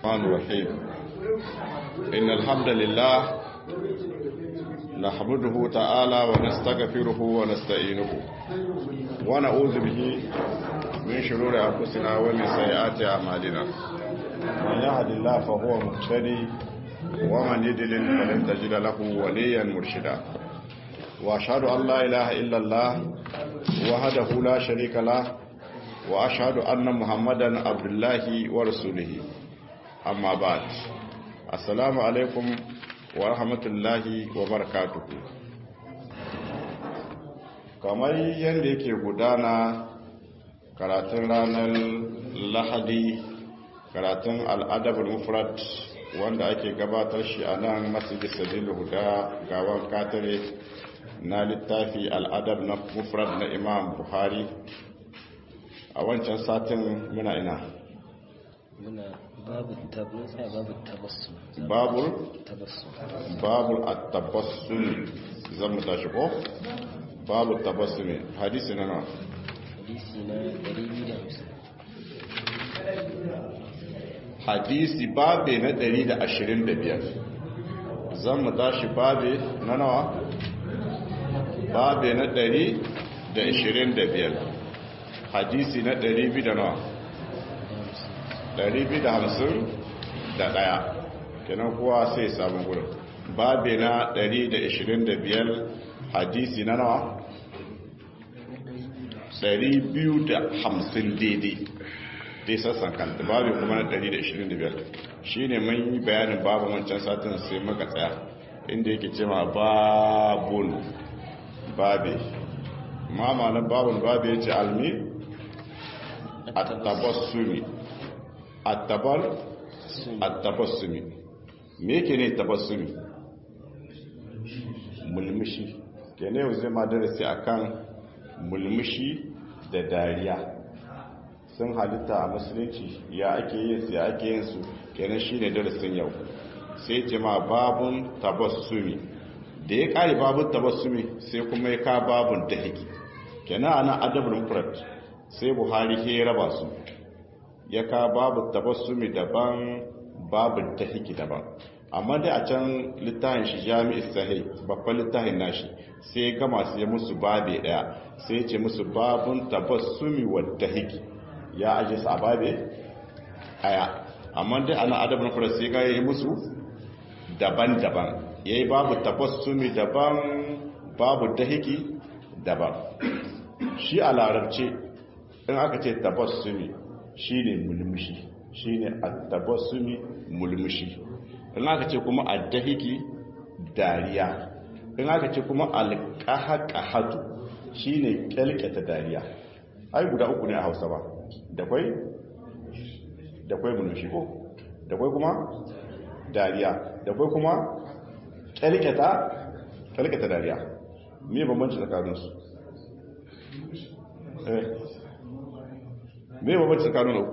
الرحمن الرحيم إن الحمد لله نحمده تعالى ونستغفره ونستعينه ونعوذ به من شرور أنفسنا ومن سيئات أعمالنا من يهد الله فهو مهتدي ومن يضلل فلن تجد له وليا مرشدا وأشهد أن لا إله إلا الله وحده لا شريك له وأشهد أن محمدا عبد الله ورسوله أما بعد السلام عليكم ورحمة الله وبركاته kamar yadda yake gudana karatun ranar lahadi karatun al'adabar mufrat wanda ake gabatar shi a nan masjid sabilu huda gawan katare na littafi al'adab na mufrat na imam buhari a wancan satin muna ina muna babu tabbasa babu tabassu babul tabassu babul at-tabassum zan mu tashi ko babu tabassum hadisi na nawa hadisi na 250 hadisi babe na 125 zan mu tashi babe na nawa babe na 125 hadisi na 200 da nawa 251 kenan kowa sai samun gudun babe na 125 hadisi na nawa 250 daidai dai sassan kanta babe kuma na 125 shi ne mun yi bayanin babu wancan satin sai maka tsaya inda yake cewa babun babe mama na babun babe ya ce almi at-tabassumi at-tabar at-tabassumi me yake ne tabassumi mulmushi kene yau zai ma darasi akan mulmushi da dariya sun halitta a musulunci ya ake yin su ya ake yin su kenan shine darasin yau sai ce ma babun tabassumi da ya kare babun tabassumi sai kuma ya ka babun dahiki kenan ana adabul mufrad sai buhari ke raba su ya ka babu tabassumi daban babu dahiki daban amma dai a can littafin shi jami'is sahih babban littafin nashi sai ya gama su ya musu babe daya sai ya ce musu babun tabassumi wa dahiki ya aje su a babe aya amma dai ana adab na fara sai ga yi musu daban-daban yayi babu tabassumi daban babu dahiki daban shi a larabce in aka ce tabassumi shine mulmushi shine at-tabassumi mulmushi in aka ce kuma ad-dahiki dariya in aka ce kuma al-qahqahatu shine kyalkata dariya ai guda uku ne a Hausa ba da kwai da kwai mulmushi ko da kwai kuma dariya da kwai kuma kyalkata kyalkata dariya me bambanci tsakaninsu me ba bacci tsakanin uku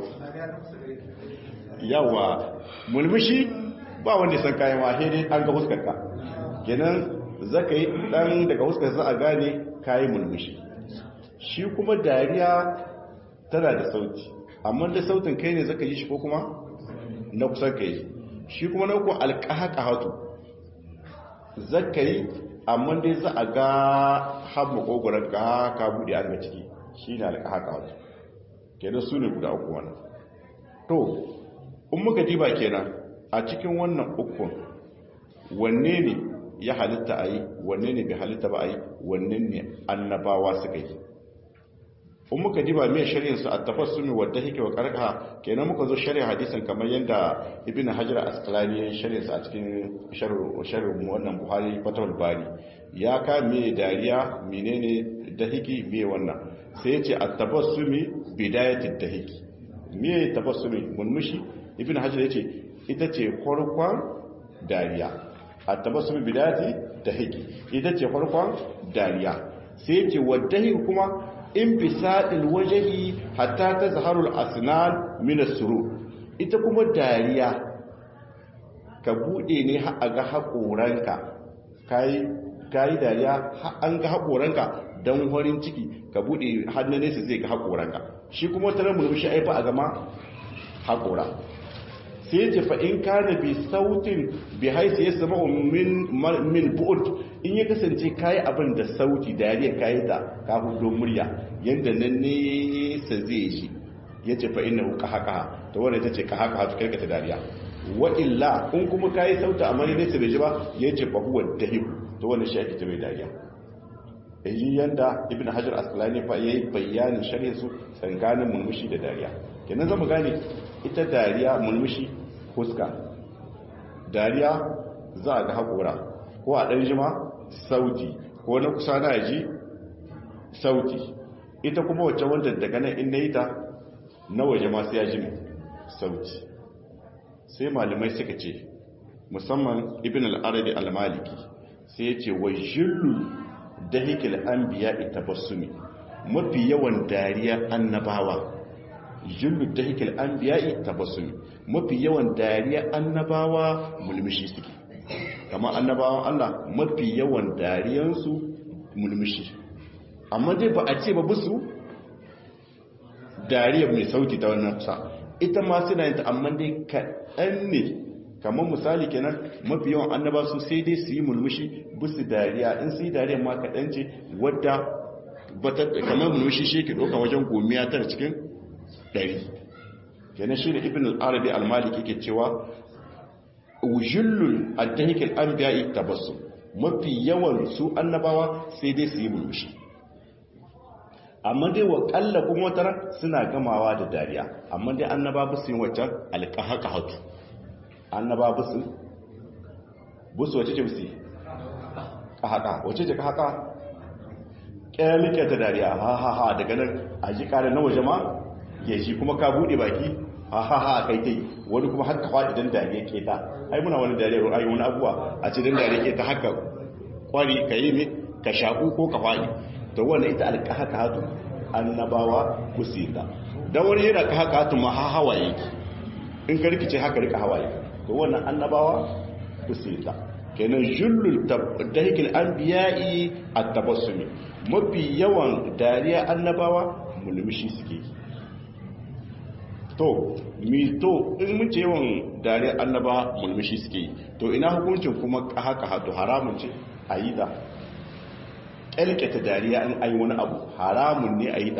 yawa mulmushi ba wanda san kayan wahe dai an ga huskarka kenan zaka yi dan daga huskar za a gane kayi mulmushi shi kuma dariya tana da sauti amma da sautin kai ne zaka yi shi ko kuma na kusan kai shi kuma na uku alqahaqahatu zaka yi amma dai za a ga haɓu ƙogoron ka ka buɗe an ga ciki shi ne alƙaƙa kenan su ne guda uku wannan to in muka diba kenan a cikin wannan ukun wanne ne ya halitta a yi wanne ne bai halitta ba a yi wanne ne annabawa suka yi in muka diba mai shari'in su a tafassumi wadda hike wa karka kenan muka zo shari'a hadisin kamar yadda ibn hajar asqalani ya shari'in sa a cikin sharhin wannan buhari fatawul bari ya ka me dariya menene dahiki me wannan sai ya ce at-tabassumi bidayatit dahiki me tabassumi mulmushi ibn hajar ya ce ita ce farkon dariya at-tabassumi bidayati dahiki ita ce farkon dariya sai ya ce waddahi kuma infisadil wajhi hatta tazharu al-asnan min as-surur ita kuma dariya ka bude ne har aga hakoranka kai kai dariya an ga hakoranka dan horin ciki ka bude hannun nesa zai ga hakoranka shi kuma tare murmushi ai fa a gama hakora sai ya ce fa in kana bi sautin bi haisi ya sama min min bu'ud in ya kasance kayi abin da sauti dariya kayi ta ka hudo murya yanda nan ne sa zai shi ya ce fa innahu qahaqaha to wannan ita ce qahaqaha to kai ta dariya wa illa in kuma kayi sauta amma ne sai bai ji ba ya ce fa huwa dahib to wannan shi ake ta mai dariya yi yanda ibn hajar asqalani fa yayi bayanin sharhi su tsakanin mulmushi da dariya kenan zamu gane ita dariya mulmushi huska dariya za a ga hakora ko a dan jima sauti ko na kusa na ji sauti ita kuma wacce wanda daga nan in nayi ta na waje ma sai ya ji sauti sai malamai suka ce musamman ibn al-arabi al-maliki sai ya ce wa jillu dahikil anbiya tabassumi mafi yawan dariya annabawa jullu dahikil anbiya tabassumi mafi yawan dariya annabawa mulmishi suke kamar annabawan Allah mafi yawan dariyansu mulmishi amma dai ba a ce ba busu dariya mai sauti ta wannan sa ita ma suna yin ta amma dai kaɗan ne kamar misali kenan mafi yawan annaba su sai dai su yi mulmushi bisu dariya in su yi dariya ma kaɗan ce wadda kamar mulmushi shi ke ɗauka wajen gomiya tara cikin ɗari kenan shi da ibn al-arabi al-maliki ke cewa wujullul addahikal anbiya'i tabassu mafi yawan su annabawa sai dai su yi mulmushi amma dai wa kalla kuma wata suna gamawa da dariya amma dai annaba ba su yi waccan alƙahaqahatu annaba busu busu wace ce busi kahaka wace ce kahaka kyalike ta dariya ha ha ha daga nan a ji kare na waje ma ya shi kuma ka bude baki ha ha ha kai kai wani kuma haka faɗi dan dariya ke ta ai muna wani dariya ai wani abuwa a ce dan dariya ke ta haka kwari ka yi ne ka shaku ko ka faɗi to wannan ita alƙahaka hatu annabawa kusita dan wani yana kahaka hatu ma ha hawaye in ka rikice haka rika hawaye to wannan annabawa kusita kenan jullul dahikil anbiya'i at-tabassumi mafi yawan dariya annabawa mulmishi suke to mi to in mun ce yawan dariya annaba mulmishi suke to ina hukuncin kuma haka hatu haramun ce aida kalkata dariya in ayi wani abu haramun ne aida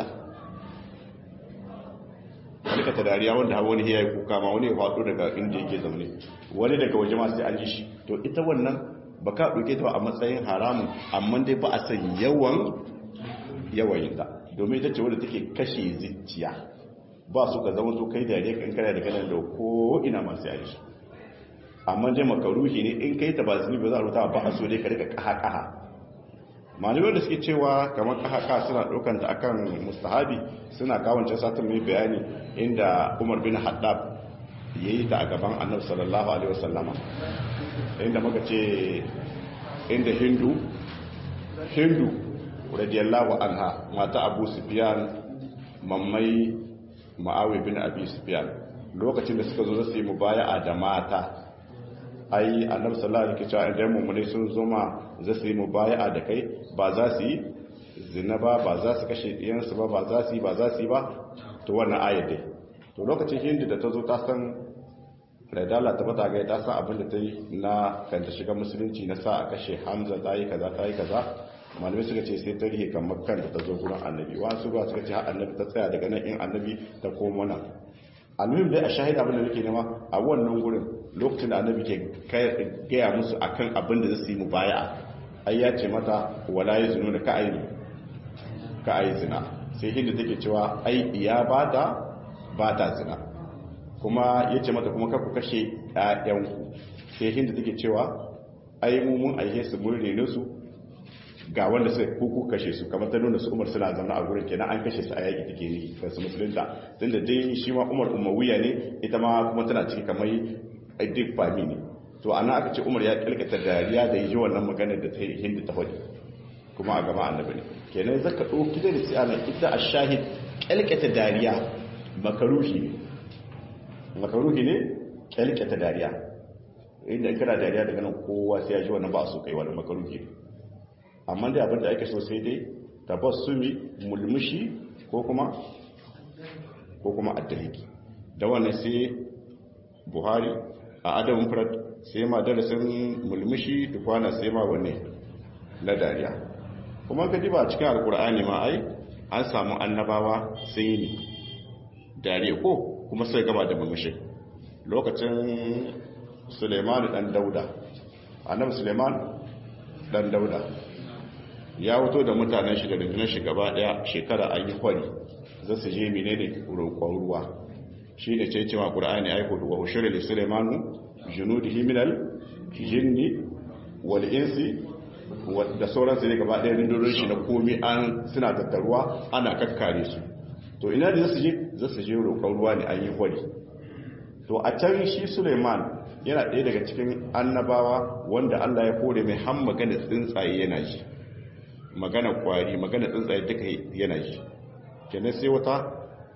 ta dariya wanda wani ya yi kuka ma wani ya faɗo daga inda yake zaune wani daga waje masu an ji shi to ita wannan ba ka ɗauke ta a matsayin haramun amma dai ba a san yawan yawayin ta domin ita ce wadda take kashe zuciya ba su ka zama to kai dariya kan kana da kanan da ko ina masu an shi amma dai makaruhi ne in kai ta ba zuni ba za a rubuta ba a so dai ka rika kaha kaha malamai da suke cewa kamar haka suna ɗaukanta akan mustahabi suna kawance satin mai bayani inda umar bin haddab ya yi ta a gaban annabi sallallahu alaihi wasallama inda muka ce inda hindu hindu radiyallahu anha mata abu sufyan mammai ma'awi bin abi sufyan lokacin da suka zo su yi mubaya'a da mata ai annabi sallallahu alaihi wasallam idan mummune sun zo ma za su yi mubaya'a da kai ba za su yi zina ba ba za su kashe diyansu ba ba za su yi ba za su yi ba to wannan ayat dai to lokacin hindu da ta zo ta san radala ta bata ga ta san abin da ta yi na kan ta shiga musulunci na sa a kashe hamza ta yi kaza ta yi kaza malamai suka ce sai ta rihe kan makkan da ta zo gurin annabi wasu ba suka ce har annabi ta tsaya daga nan in annabi ta komo nan almuhim dai a shahida abin da nake nema a wannan gurin lokacin da annabi ke gaya musu akan abin da zai mu baya ai ya ce mata wala ya zinu da ka'ayi ka'ayi zina sai hinda take cewa ai ya bata bata zina kuma ya ce mata kuma ku kashe ƴaƴanku sai hinda take cewa ai mu mun aihe su mun rene su ga wanda suka kuku kashe su kamar ta nuna su umar suna zaune a gurin kenan an kashe su a yaƙi take ne ga su musulunta tunda dai shi ma umar umawiya ne ita ma kuma tana ciki kamar duk fami ne to ana aka ce umar ya kalkata dariya da yi wannan maganar da ta yi hindu ta hudu kuma a gaba annabi ne kenan zaka ɗauki da risala ita a shahid kalkata dariya makaruhi ne makaruhi ne kalkata dariya inda kana dariya daga nan kowa sai ya ji wannan ba su kai wani makaruhi ne amma dai abinda ake so sai dai tabassumi mulmushi ko kuma ko kuma addaliki da wannan sai buhari a adam mufrad sai ma darasin mulmushi da kwana sai ma wanne na dariya kuma ka diba cikin alkur'ani ma ai an samu annabawa sun yi ne dariya ko kuma sai gaba da mulmushi lokacin suleiman dan dauda annabi suleiman dan dauda ya wuto da mutanen shi da rundunar shi gaba daya shekara an yi kwari za su je mine da roƙon ruwa shi ne ce cewa ƙura'ani aiko wa ushirin da suleimanu junudihi minal jinni wal insi da sauransu ne gaba daya rundunar shi na komi an suna tattaruwa ana kakkare su to ina da za su je za su je roƙon ruwa ne an yi kwari to a can shi suleiman yana ɗaya daga cikin annabawa wanda allah ya kore mai han magana tsuntsaye yana ji magana kwari magana tsuntsaye duka yana ji kenan sai wata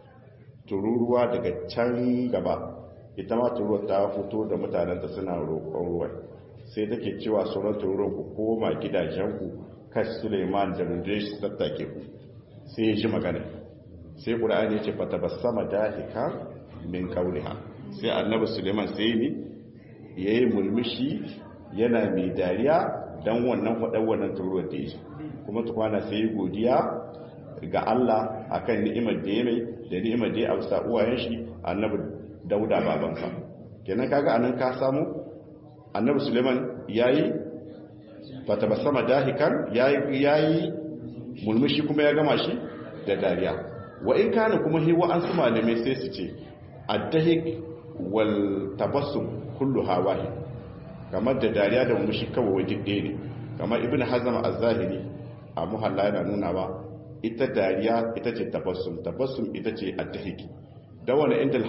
tururuwa daga can gaba ita ma tururuwa ta fito da mutanenta suna roƙon ruwa sai take cewa sauran tururuwa ku koma gidajenku kashi suleiman da rundunar shi tattake ku sai ya ji magana sai ƙura'ani ya ce fata ba sama dahika min kauriha sai annabi suleiman sai ne ya yi mulmushi yana mai dariya don wannan faɗar wannan tururuwar da ya kuma tukwana sai godiya ga Allah akan ni'imar da ya mai da ni'imar da ya amsa uwayen shi annabi dauda babansa kenan kaga anan ka samu annabi suleiman yayi fatabassama dahikan yayi yayi mulmushi kuma ya gama shi da dariya wa in kana kuma hiwa an su malamai sai su ce addahik wal tabassum kullu hawahi kamar da dariya da mulmushi kawai duk ɗaya ne kamar ibn hazm az-zahiri a muhalla yana nuna ba ita dariya ita ce tabassum tabassum ita ce addahiki da wani inda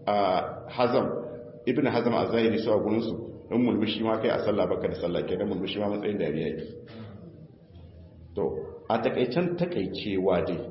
hazam ibn hazam a zahiri su a gurinsu in mulmushi ma kai a sallah baka da sallah ke da mulmushi ma matsayin dariya yake to a takaicen takaicewa dai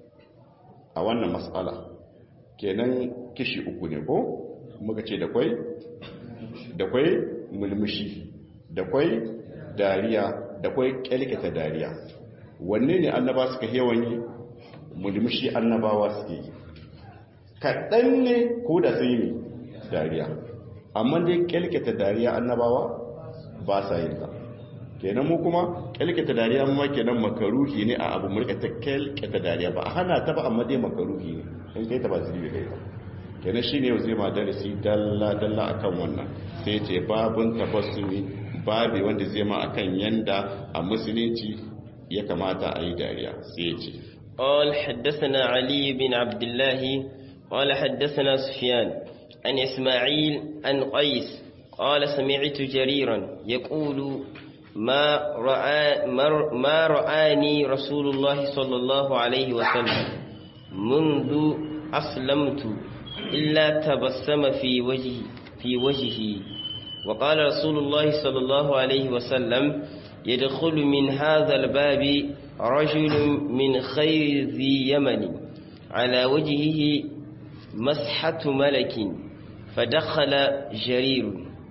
a wannan matsala kenan kishi uku ne ko muka ce da kwai da kwai mulmushi da kwai dariya da kwai kyalkata dariya wanne ne annaba suka yawan yi mulmushi annabawa suke yi kaɗan ne ko da sun yi dariya amma dai kyalkata dariya annabawa ba sa yin ta kenan mu kuma kyalkata dariya ma kenan makaruhi ne a abu mulka ta kyalkata dariya ba a hana ta ba amma dai makaruhi ne in kai ta ba zai kai ta kenan shine yau zai ma darasi dalla dalla akan wannan sai ce babun tabassumi babi wanda zai ma akan yanda a musulunci ya kamata a yi dariya sai ya ce قال حدثنا علي بن عبد الله قال حدثنا سفيان عن إسماعيل عن قيس قال سمعت جريرا يقول ما, رأى ما رآني رسول الله صلى الله عليه وسلم منذ أسلمت إلا تبسم في وجهي في وجهي وقال رسول الله صلى الله عليه وسلم يدخل من هذا الباب رجل من خير ذي يمن على وجهه مسحة ملك فدخل جرير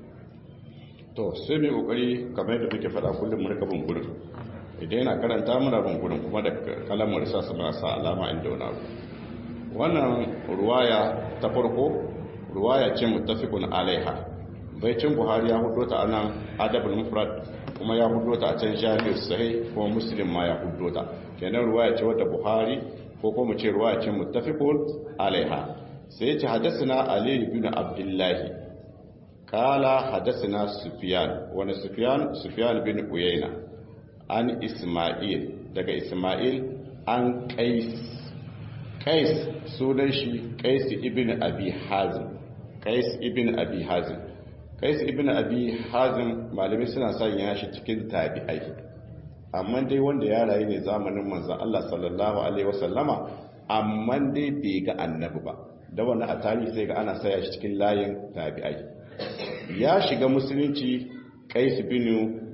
to sai mai kokari kamar yadda take fada kullum mu rika bunkurin idan yana karanta muna bunkurin kuma da kalamar sa suna sa alama inda wani abu wannan ruwaya ta farko ruwaya ce muttafiqun alaiha baicin buhari ya hudo ta anan adabul mufrad kuma ya hudo ta a can jami'ar sahih kuma muslim ma ya hudo ta kenan ruwaya ce wadda buhari ko kuma ce ruwaya ce muttafiqun alaiha sai ya ce hadathana ali ibn abdullah kala hadathana sufyan wani sufyan sufyan bin uyayna an isma'il daga isma'il an qais qais sunan shi qais ibn abi hazim qais ibn abi hazim qais ibn abi hazim malamai suna sanya shi cikin tabi'ai amma dai wanda ya rayu ne zamanin manzon Allah sallallahu alaihi wasallama amma dai bai ga annabi ba da wannan a tarihi sai ga ana saya shi cikin layin tabi'ai ya shiga musulunci qais ibn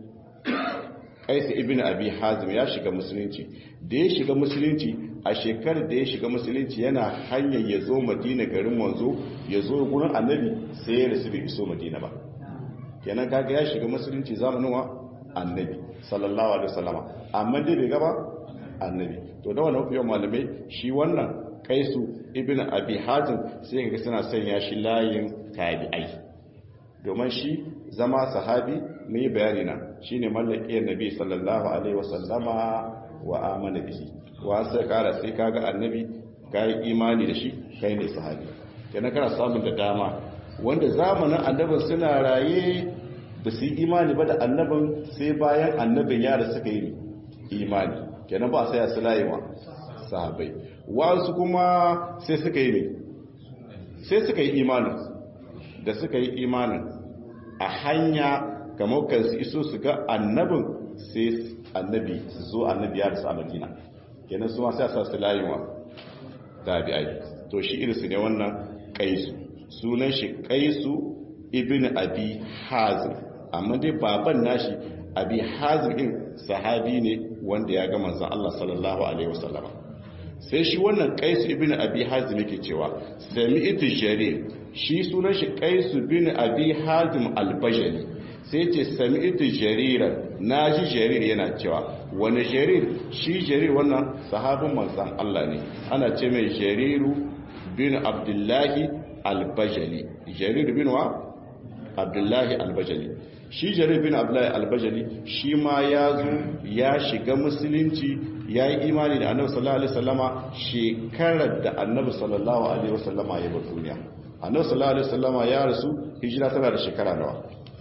qais ibn abi hazim ya shiga musulunci da ya shiga musulunci a shekarar da ya shiga musulunci yana hanyar ya zo madina garin manzo ya zo gurin annabi sai ya rasu bai iso madina ba kenan kaga ya shiga musulunci zamanin wa annabi sallallahu alaihi wasallama amma dai bai gaba annabi to da wannan fiye malamai shi wannan kaisu ibn abi hazim sai ga suna sanya shi layin tabi'ai domin shi zama sahabi mai bayani na shine mallaki annabi sallallahu alaihi wasallama wa amana bihi wa sai kara sai kaga annabi kai imani da shi kai ne sahabi kenan kana samun da dama wanda zamanin annabin suna raye ba su yi imani ba da annabin sai bayan annabin yara suka yi imani kenan ba sai ya su layewa sahabai wasu kuma sai suka yi ne sai suka yi imanin da suka yi imanin a hanya kamar kan su iso su ga annabin sai annabi su zo annabi ya rasu a madina kenan su ma sai sa su layewa tabi'ai to shi irinsu ne wannan kaisu sunan shi kaisu ibn abi hazim amma dai baban nashi abi hazim din sahabi ne wanda ya ga manzon Allah sallallahu alaihi wasallam sai shi wannan kaisu ibn abi hazim yake cewa sami'tu jarir shi sunan shi kaisu ibn abi hazim al-bajali sai ce sami'tu jariran naji jarir yana cewa wani jarir shi jarir wannan sahabin manzon Allah ne ana ce mai jariru bin abdullahi al-bajali jarir bin wa abdullahi al-bajali shi jarir bin abdullahi al-bajali shi ma ya zo ya shiga musulunci ya yi imani da annabi sallallahu alaihi wasallama shekarar da annabi sallallahu alaihi wasallama ya bar duniya annabi sallallahu alaihi wasallama ya rasu hijira tana da shekara nawa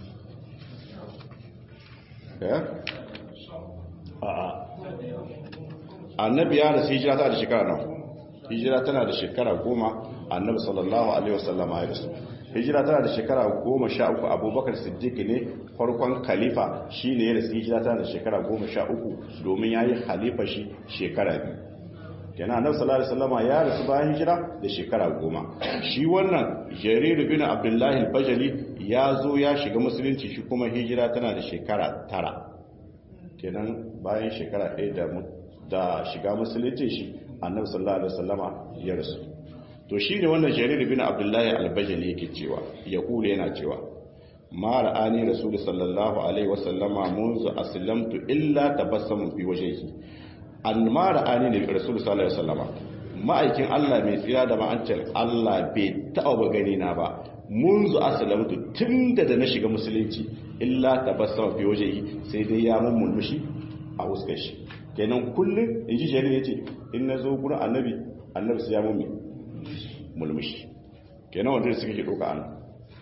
eh a'a annabi ya rasu hijira tana da shekara nawa hijira tana da shekara goma annabi sallallahu alaihi wasallama ya rasu hijira tana da shekara goma sha uku abubakar siddiq ne farkon khalifa shi ne ya rasu hijira tana da shekara goma sha uku domin ya yi khalifa shi shekara biyu yana annabi sallallahu alaihi wasallama ya rasu bayan hijira da shekara goma shi wannan jariru bin abdullahi al-bajali ya zo ya shiga musulunci shi kuma hijira tana da shekara tara kenan bayan shekara ɗaya da shiga musulunci shi annabi sallallahu alaihi wasallama ya rasu to shine wannan jarir bin abdullahi al-bajali yake cewa ya kula yana cewa ma ra'ani rasul sallallahu alaihi wasallama munzu aslamtu illa tabassamu fi wajhihi an ma ra'ani ne rasul sallallahu alaihi wasallama ma'aikin Allah mai tsira da ma'ancin Allah bai taɓa ba gani na ba munzu aslamtu tunda da na shiga musulunci illa tabassama fi wajhihi sai dai ya mun mulmushi a huskar shi kenan kullum in ji jarir yace in nazo gurin annabi annabi sai ya mun mulmushi kenan wanda suka ke ɗauka ana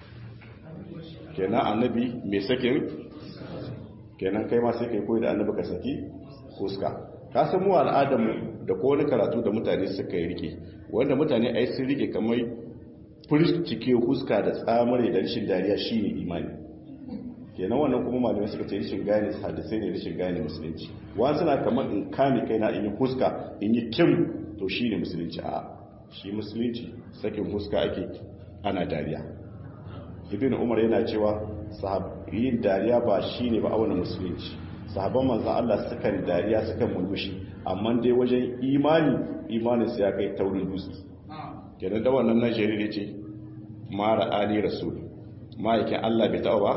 kenan annabi mai sakin kenan kai ma sai kai koyi da annabi ka saki fuska ka san mu al'adarmu da ko wani karatu da mutane suka yi rike wanda mutane ai sun rike kamar cike fuska da tsamare da rashin dariya shine imani kenan wannan kuma malamai suka ce rashin gane hadisai ne rashin gane musulunci wani suna kamar in kame kaina in yi fuska in yi kim to shine musulunci a shi musulunci sakin fuska ake ana dariya ibn umar yana cewa yin dariya ba shi ne ba a wani musulunci sahabban manzan Allah sukan dariya sukan mulmushi amma dai wajen imani imanin su ya kai taurin dutse kenan da wannan nan shari'a ce mara ali rasul ma'aikin Allah bai taɓa ba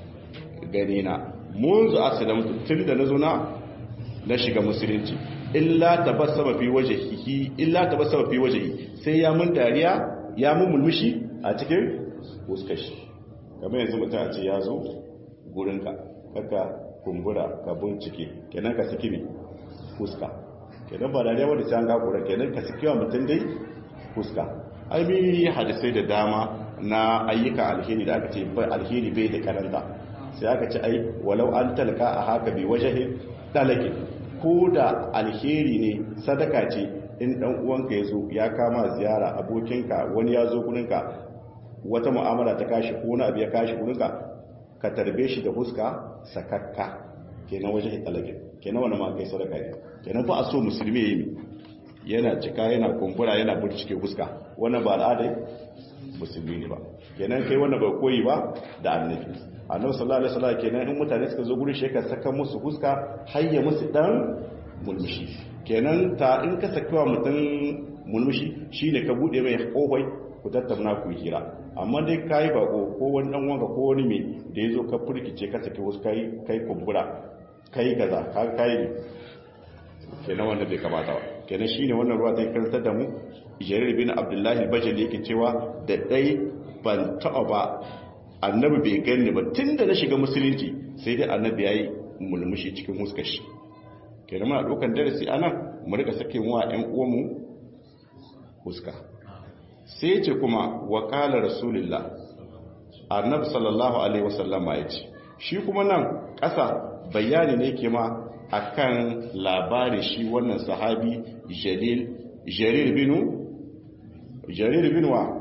gani na munzu aslamtu tun da na zo na na shiga musulunci illa tabassama fi wajhihi illa tabassama fi wajhihi sai ya mun dariya ya mun mulmushi a cikin fuskar shi kamar yanzu mutum a ce ya zo gurin ka kaka kumbura ka bincike kenan ka saki ne fuska kenan ba dariya wanda sai an ga kura kenan ka saki wa mutum dai fuska ai mi hadisai da dama na ayyuka alheri da aka ce bai alheri bai da karanta sai aka ce ai walau an talka a haka bi wajahin dalake ko da alheri ne sadaka ce in dan uwanka ya zo ya kama ziyara abokinka wani ya zo gurinka wata mu'amala ta kashi ko wani abu ya kashi gurinka ka tarbe shi da huska sakakka kenan wajen talake kenan wani ma kai sadaka ne kenan ba a so musulmi ya yi yana cika yana kumbura yana burcike huska wannan ba al'adai musulmi ne ba kenan kai wannan bai koyi ba da annabi annabi sallallahu alaihi wasallam kenan in mutane suka zo gurin shekar saka musu huska hayya musu dan mulmushi kenan ta in ka saki wa mutum mulmushi shine ka bude mai kohoi ku tattauna ku hira amma dai kai bako ko wani dan wanka ko wani mai da yazo ka furkice ka saki wasu kai kai kumbura kai gaza ka kai ne kenan wanda bai kamata ba kenan shine wannan ruwa zai karantar da mu jarir bin abdullahi bajali yake cewa da dai ban taɓa ba annabi bai gani ba tun da na shiga musulunci sai dai annabi ya yi mulmushi cikin huskar shi ke da muna ɗaukan darasi ana mu rika sake wa 'yan uwanmu huska sai ce kuma wakala rasulullah annabi sallallahu alaihi wasallama ya ce shi kuma nan ƙasa bayani ne ke ma akan labarin shi wannan sahabi jalil jarir binu jarir bin wa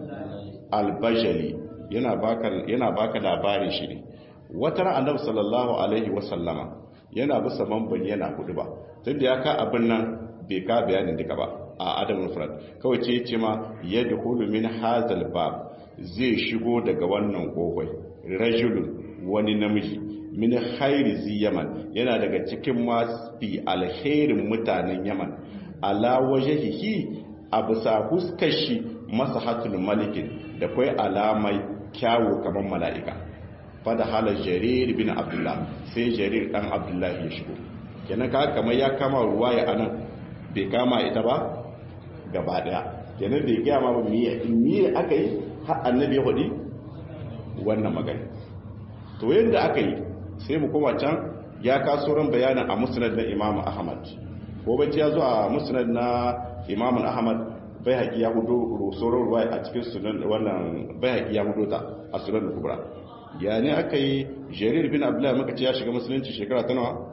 albajali yana baka yana baka labarin shi ne wata ran annabi sallallahu alaihi wasallama yana bisa mamban yana hudu ba tunda ya ka abin nan bai ka bayanin duka ba a adam mufrad kawai ce ce ma yadkhulu min hazal bab zai shigo daga wannan kofai rajulun wani namiji min khairi zi yaman yana daga cikin masu alherin mutanen yaman ala wajhihi abusa huskar shi masahatul malikin da kai alamai kyawu kamar mala'ika fada halar jarir bin abdullah sai jarir dan abdullah ya shigo kenan ka kamar ya kama ruwa ya anan bai kama ita ba gaba daya kenan bai gaya ma miye miye aka yi har annabi ya hudi wannan magana to yadda aka yi sai mu koma can ya kaso ran bayanin a musnad na imamu ahmad ko bacci ya zo a musnad na imamu ahmad bai haƙi ya hudu rusoron ruwa a cikin sunan wannan bai haƙi ya hudu ta a sunan kubra ya ne aka yi jarir bin abdullahi maka ce ya shiga musulunci shekara ta nawa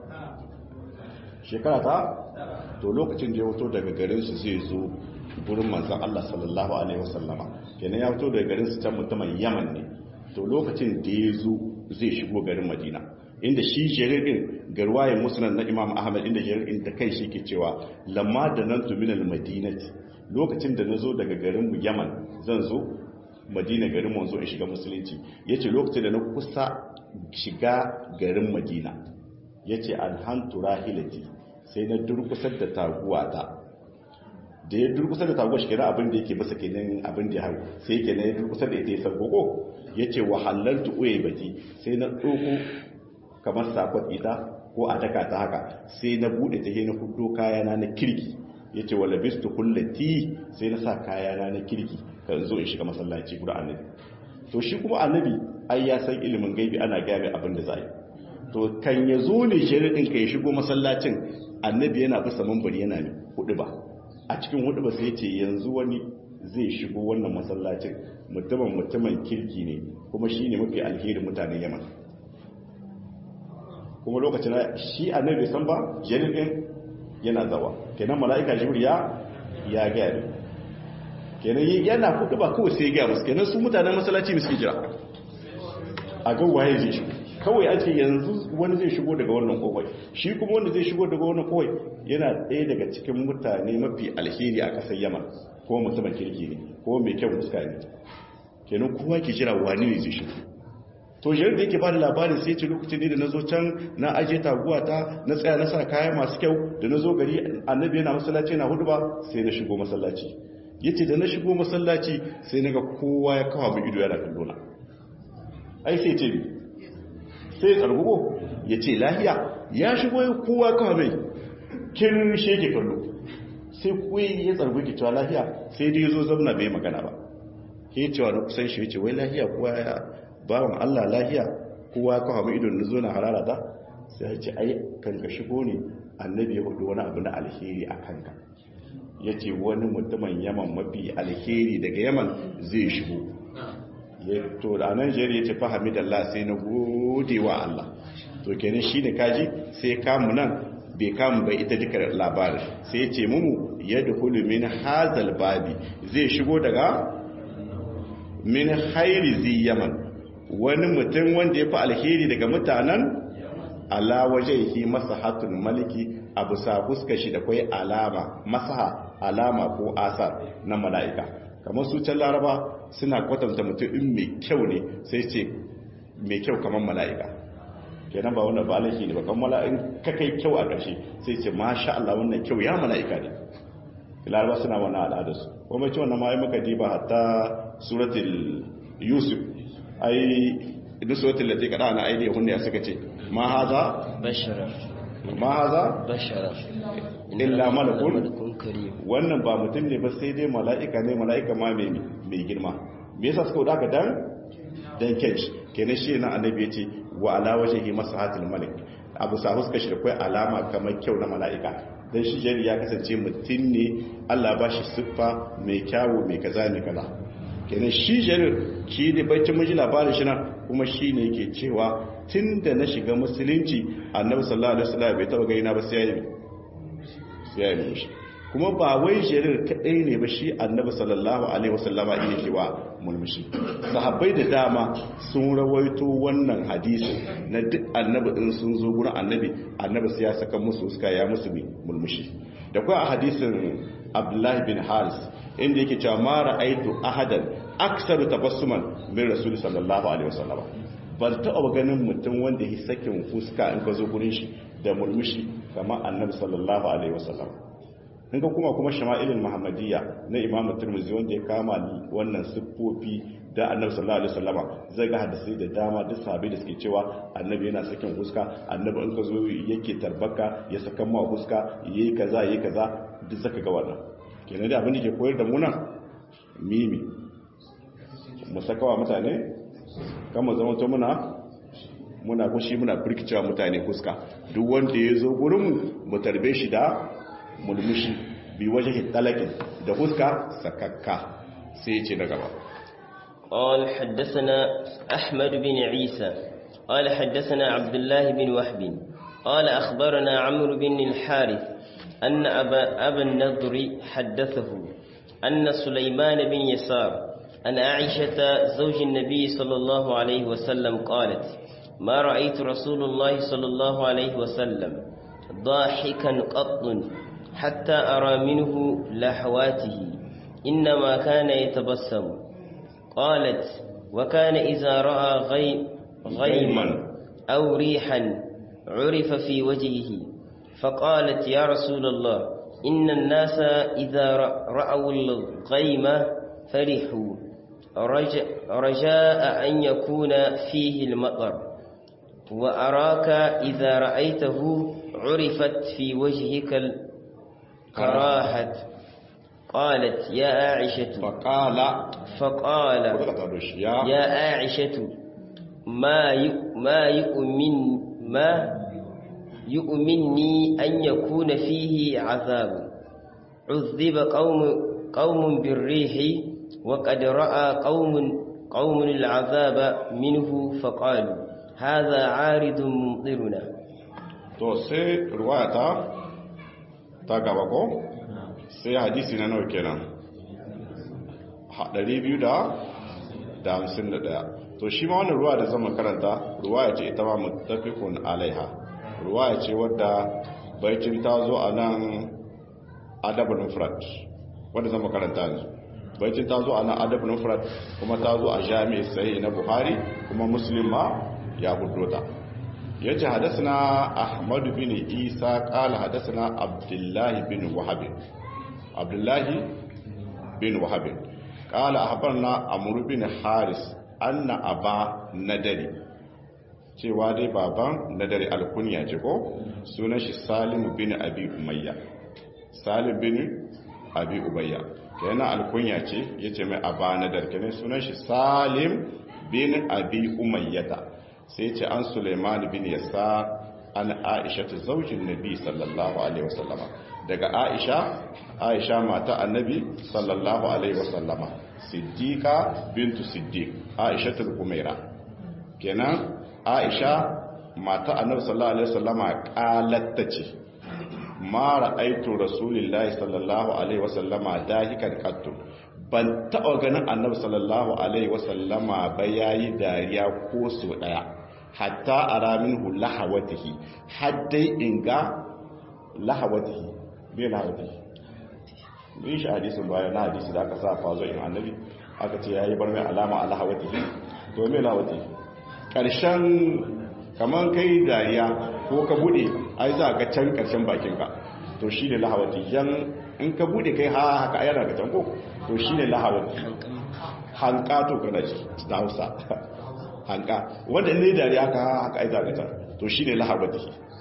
shekara ta to lokacin da ya fito daga garinsu zai zo gurin manzan Allah sallallahu alaihi wasallama kenan ya fito daga garinsu can mutumin yaman ne to lokacin da ya zo zai shigo garin madina inda shi jarir din garwayen musnad na imam ahmad inda jarir din da kai shi ke cewa lamma da nan tu minal madinati lokacin da na zo daga garin mu yaman zan zo madina garin mu zo in shiga musulunci yace lokacin da na kusa shiga garin madina yace alhantu rahilati sai na durkusar da taguwata da ya durkusar da taguwa shi kenan abin da yake masa kenan abin da ya hau sai kenan ya durkusar da ita ya sarkoko yace wa halaltu uye baki sai na ɗauko kamar sakon ita ko a taka ta haka sai na bude ta na hudo kayana na kirki ya ce wala bistu kullati sai na sa kayana na kirki kan zo in shiga masallaci guda annabi to shi kuma annabi ai ya san ilimin gaibi ana gaya abin da za yi to kan ya zo ne shirin ka ya shigo masallacin annabi yana bisa mambari yana ne hudu ba a cikin hudu ba sai ya ce yanzu wani zai shigo wannan masallacin mutumin mutumin kirki ne kuma shi ne mafi alherin mutanen yaman kuma lokacin shi annabi san ba jirgin yana zawa kenan mala'ika jibril ya ya gaya kenan yana kudu ba kawai sai ya gaya musu kenan su mutanen masallaci musu jira a ga waye zai shigo kawai a ce yanzu wani zai shigo daga wannan kowai shi kuma wanda zai shigo daga wannan kowai yana ɗaya daga cikin mutane mafi alheri a ƙasar yaman ko mutumin kirki ne ko mai kyau fuska ne kenan kowa ke jira wani ne zai shigo to shirin da yake ba da labarin sai ce lokacin ne da na zo can na aje taguwa ta na tsaya na sa kaya masu kyau da na zo gari annabi yana masallaci na hudu ba sai na shigo masallaci ya ce da na shigo masallaci sai na ga kowa ya kawo mai ido yana kallo na ai sai ce bi sai tsargugo ya ce lahiya ya shigo ya kowa kawo mai kin sheke kallo sai kuwa ya tsargu ki cewa lahiya sai dai ya zo zamna bai magana ba ke cewa na kusan shi ya ce wai lahiya kowa ya bawan Allah lahiya kowa ka hamu idon na zo na harara ta sai ya ce ai kan ka shigo ne annabi ya hudu wani abu na alheri a kanka ya ce wani mutumin yaman mafi alheri daga yaman zai shigo ya to da nan jeri ya ce fahimi da Allah sai na gode wa Allah to kenan shi ne kaji sai kamu nan bai kamu bai ita duka labarin sai ya ce mumu ya dukulu min hazal babi zai shigo daga min hairi zi yaman wani mutum wanda ya fi alheri daga mutanen ala waje yi masa hatun maliki abu sa fuska shi da kwai alama masaha alama ko asar na mala'ika kamar su can laraba suna kwatanta mutum in mai kyau ne sai ce mai kyau kamar mala'ika kenan ba wanda ba alaki ne ba kan mala'in ka kai kyau a ƙarshe sai ce masha Allah wannan kyau ya mala'ika ne laraba suna wannan al'adarsu kuma ce wannan ma yi maka diba hatta suratul yusuf ai duk sautin da ta kada na aidi hunne suka ce ma haza bashara ma haza bashara illa malakun malakun karim wannan ba mutum ne ba sai dai mala'ika ne mala'ika ma mai mai girma me yasa suka wadaka dan dan kench kenan shi na annabi yace wa ala wajhi masahatul malik abu sa huska shi da kai alama kamar kyau na mala'ika dan shi jari ya kasance mutum ne Allah ba shi siffa mai kyawu mai kaza mai kaza kenan shi jarir shi da baccin miji labarin shi nan kuma shi ne yake cewa tun da na shiga musulunci annabi sallallahu alaihi wasallam bai taba gani na ba sai ya yi sai ya yi kuma ba wai jarir kadai ne ba shi annabi sallallahu alaihi wasallama iya cewa mulmushi sahabbai da dama sun rawaito wannan hadisi na duk annabi din sun zo gurin annabi annabi sai ya saka musu suka ya musu mulmushi da kuwa a hadisin abdullahi bin haris inda yake cewa ma ra'aitu ahadan aksaru tabassuman min rasul sallallahu alaihi wasallam ban taɓa ganin mutum wanda ya sakin fuska in ka zo gurin shi da murmushi kamar annabi sallallahu alaihi wasallam in ka kuma kuma shama'ilul muhammadiyya na imam turmuzi wanda ya kama wannan siffofi da annabi sallallahu alaihi wasallam zai ga hadisi da dama duk sahabbai da suke cewa annabi yana sakin fuska annabi in ka zo yake tarbaka ya saka ma fuska yayi kaza yayi kaza duk zaka ga wannan kenan da abin da ke koyar da mu nan mimi mu saka wa mutane kan mu zama to muna muna kushi muna firkicewa mutane fuska duk wanda ya zo gurin mu mu tarbe shi da mulmushi bi wajen talakin da fuska sakakka sai ya ce na gaba قال حدثنا أحمد بن عيسى قال حدثنا عبد الله بن وهب قال أخبرنا عمرو بن الحارث أن أبا, أبا النضر حدثه أن سليمان بن يسار أن عائشة زوج النبي صلى الله عليه وسلم قالت ما رأيت رسول الله صلى الله عليه وسلم ضاحكا قط حتى أرى منه لحواته إنما كان يتبسم قالت وكان إذا رأى غيم غيما أو ريحا عرف في وجهه فقالت يا رسول الله إن الناس إذا رأوا الغيم فرحوا رجاء أن يكون فيه المطر وأراك إذا رأيته عرفت في وجهك الكراهة قالت يا عائشة فقال فقال يا عائشة ما ما يؤمن ما يؤمنني أن يكون فيه عذاب عذب قوم قوم بالريح وقد رأى قوم قوم العذاب منه فقالوا هذا عارض ممطرنا to sai ruwayata ta gaba ko sai hadisi na nawa kenan 251 to shi ma wannan ruwa da zama karanta ruwaya ce ita ma muttafiqun alaiha ruwaya ce wadda baitin ta zo a nan adabul mufrad wadda zama karanta yanzu baitin ta zo a nan adabul mufrad kuma ta zo a jami'i sahih na buhari kuma muslim ma ya hudo ta yace hadathana ahmad bin isa qala hadathana abdullah bin wahab abdullah bin wahab qala ahbarna amr bin haris anna aba nadari cewa dai baban nadari alkunya ce ko sunan shi salim bin abi umayya salim bin abi ubayya kenan alkunya ce yace mai aba nadar kenan sunan shi salim bin abi umayyata sai ce an suleiman bin yasa an aisha ta zaujin nabi sallallahu alaihi wasallama daga aisha aisha mata annabi sallallahu alaihi wasallama siddiqa bintu siddiq aisha al-umaira kenan aisha mata annabi sallallahu alaihi wasallama qalatta ce ma ra'aitu rasulullahi sallallahu alaihi wasallama dahikan qattu ban taɓa ganin annabi sallallahu alaihi wasallama ba yayi dariya ko so daya hatta araminhu lahawatihi haddai inga lahawatihi bai lahawatihi bin shi hadisin baya na hadisi da aka sa fazo in annabi aka ce yayi bar mai alama a lahawatihi to me lahawatihi karshen kaman kai dariya ko ka bude ai za ka can karshen bakinka to shine lahawati yan in ka bude kai ha haka yana ga tanko to shine lahawati hanka to kana ji da Hausa hanka wanda ne dariya ka haka ai za ka tan to shine lahawati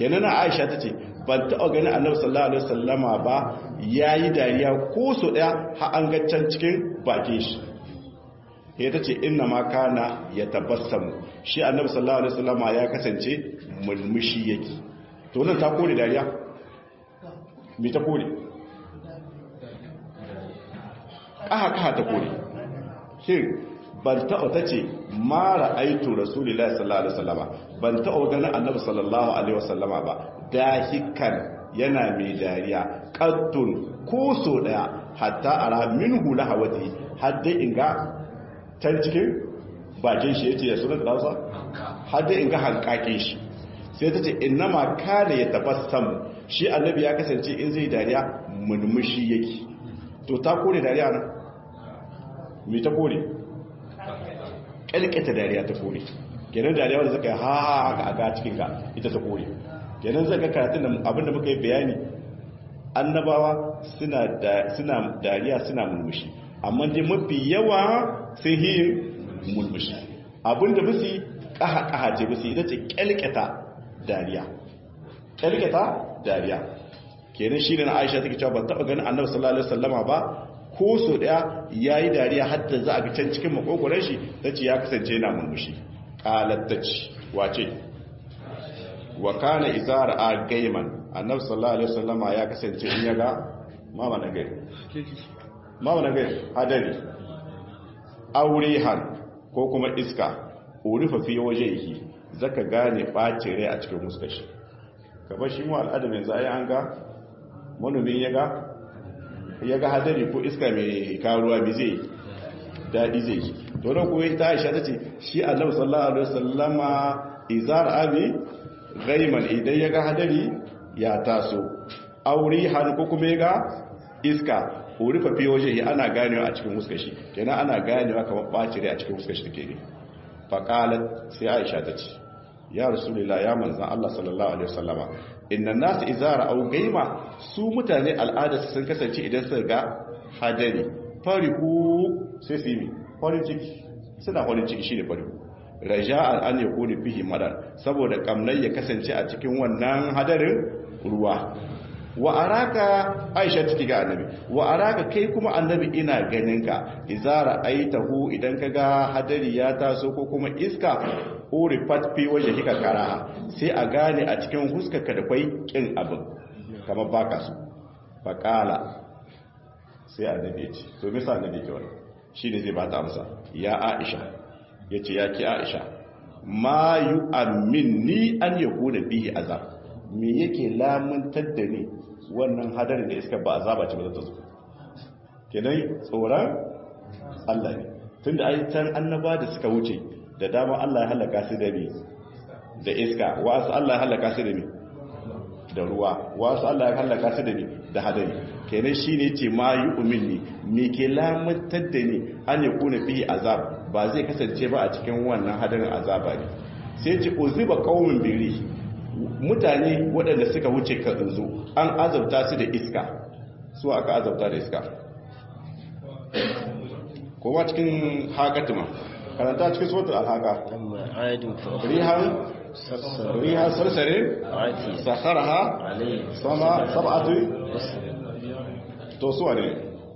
kenan Aisha tace ban taɓa ganin Annabi sallallahu alaihi wasallama ba yayi dariya ko so daya har an ga can cikin bakin shi sai tace inna ma kana yatabassamu shi Annabi sallallahu alaihi wasallama ya kasance mulmushi yake to nan ta kore dariya me ta kore ƙaha ƙaha ta kore shin ban taɓa ta ce mara aitu rasulullah sallallahu alaihi wasallama ban taɓa ganin annabi sallallahu alaihi wasallama ba dahikan yana mai dariya qattun ko so daya hatta ara minhu lahawati hadda inga can cikin bakin shi yace ya sunan da Hausa hadda inga hankakin shi sai ta ce innama kana yatabassam shi annabi ya kasance in zai dariya mulmushi yake to ta kore dariya nan me ta kore kalkata dariya ta kore kenan dariya wanda zaka yi ha haka a ga cikin ka ita ta kore kenan zaka karatun da abinda muka yi bayani annabawa suna suna dariya suna mulmushi amma dai mafi yawa sai yin mulmushi abinda bisi kaha kaha ce bisi ita ce kalkata dariya kalkata dariya kenan shi ne na aisha take cewa ban taba ganin annabi sallallahu alaihi wasallama ba ko so daya yayi dariya hatta za a ga can cikin makogoran shi tace ya kasance yana murmushi qalat tace wace wa kana izara a gaiman annabi sallallahu alaihi wasallama ya kasance in yaga mama na gari mama na gari hadari aurehan ko kuma iska urufa fi wajhihi zaka gane bacin rai a cikin muskar shi kamar shi mu al'adam yanzu ai an ga manomin ya ga ya ga hadari ko iska mai karuwa bi zai daɗi zai yi dole kuwa ta aisha ta ce shi annabi sallallahu alaihi wasallama izar abi gaiman idan ya ga hadari ya taso aure har ko kuma ya ga iska ko rufe fi waje ana ganewa a cikin fuskar shi kenan ana ganewa kamar ɓaci rai a cikin fuskar shi take ne faqalat sai aisha ta ce ya rasulullah ya manzan Allah sallallahu alaihi wasallama inna nasu izara au gaima su mutane al'ada sun kasance idan suka ga hadari farihu sai su yi farin ciki suna farin ciki shine farihu raja'an an yakuni fihi madar saboda kamnai ya kasance a cikin wannan hadarin ruwa wa araka aisha take ga annabi wa araka kai kuma annabi ina ganin ka izara aitahu idan kaga hadari ya taso ko kuma iska urifat fi waje kika karaha sai a gane a cikin huskarka da kwai kin abin kamar baka su faqala sai annabi ya ce to me yasa annabi ke wannan shine zai bata amsa ya aisha yace ya ki aisha ma yu'minni an yakuna bihi azab me yake lamuntar da ni wannan hadarin da iska ba azaba ce ba za ta zo kenan tsoron Allah ne tunda ai can annaba da suka wuce da dama Allah ya halaka su da me da iska wasu Allah ya halaka su da me da ruwa wasu Allah ya halaka su da me da hadari kenan shine yace ma yu'minni me ke lamuntar da ni an yakuna bihi azab ba zai kasance ba a cikin wannan hadarin azaba ne sai ce uziba qaumin biri mutane waɗanda suka wuce ka zo an azabta su da iska su aka azabta da iska kuma cikin haƙatima karanta cikin sautar alhaka rihan rihan sarsare sakaraha sama sab'atu to su ne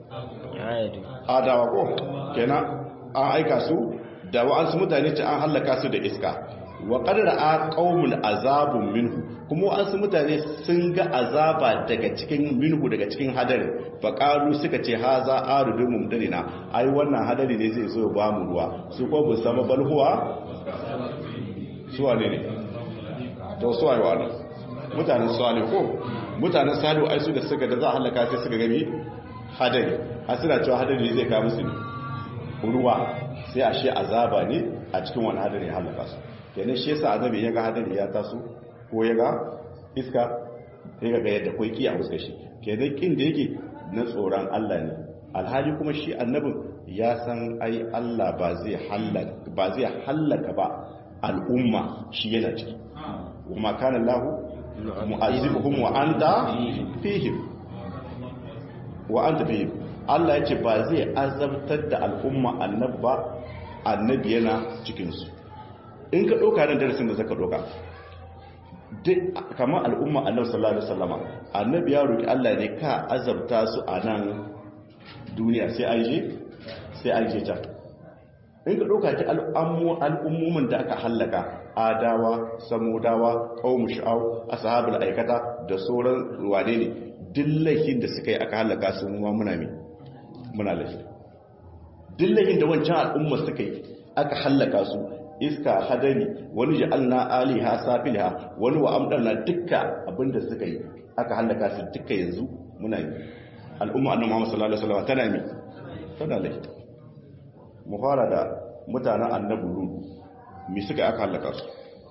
adawa ko kenan an aika su da wa'ansu mutane ce an hallaka su da iska wa qadara a qaumun azabun minhu kuma wasu mutane sun ga azaba daga cikin minhu daga cikin hadari fa qalu suka ce haza arudun mumdarina ai wannan hadari ne zai zo ba mu ruwa su ko bu sama balhuwa su wane ne to su ai wannan mutanen salih ko mutanen salih ai su da suka da za a halaka sai suka gani hadari har suna cewa hadari zai kawo musu ruwa sai a shi azaba ne a cikin wani hadari halaka su kenan shi yasa annabi ya ga hadari ya taso ko ya ga iska sai ga yadda kai kiya fuskar shi kenan kin da yake na tsoron Allah ne alhali kuma shi annabin ya san ai Allah ba zai halaka ba zai halaka ba al'umma shi yana ciki kuma kana Allah mu'azibuhum wa anta fihim wa anta fihim Allah ya ce ba zai azabtar da al'umma annabi ba annabi yana cikinsu in ka ɗauka nan darasin da zaka ɗauka kamar al'umma annabi sallallahu alaihi wasallama annabi ya roki Allah ne ka azabta su a nan duniya sai an je sai an je can in ka ɗauka ki al'ummomin da aka hallaka adawa samudawa ƙaumu sha'au ashabul aikata da sauran wane ne dillahin da suka yi aka hallaka su ma muna mi muna lafi dillahin da wancan al'umma suka yi aka hallaka su iska hadari wani ja'alna aliha safilha wani wa amdarna dukka abinda suka yi aka hallaka su dukka yanzu muna yi al'umma annabi Muhammad sallallahu alaihi wasallam tana mi tana lafi mu fara da mutanen annabi ludu mi suka aka halaka su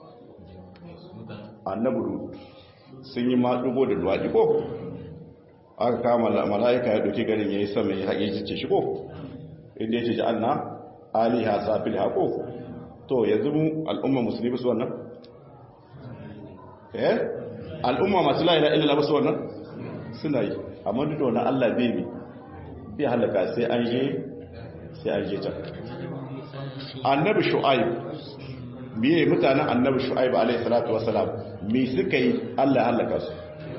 annabi ludu sun yi maɗugo da duwaɗi ko aka kama mala'ika ya ɗauki garin ya yi sama ya haƙe jice shi ko inda ya ce ji anna aliha safil haƙo to yanzu mu al'umma musulmi su wannan eh al'umma masu la'ila ilila su wannan suna yi amma duk da wani allah bai bi bai halaka sai an je sai an je can annabi shu'aib miye mutanen annabi shu'aib alayhi salatu wassalam me suka yi Allah ya halaka su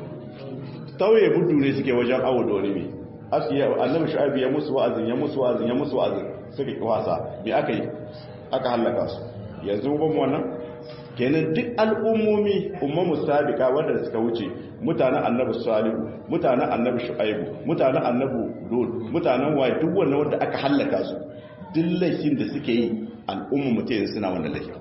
tauye mudu ne suke wajen awo da wani me asiya annabi shu'aib ya musu wa'azin ya musu wa'azin ya musu wa'azin suka ki wasa me aka yi aka halaka su yanzu ban wannan kenan duk al'ummomi ummamu sabiqa wanda suka wuce mutanen annabi salihu mutanen annabi shu'aib mutanen annabi lut mutanen waye duk wannan wanda aka halaka su duk laifin da suke yi al'umma mutum suna wannan laifin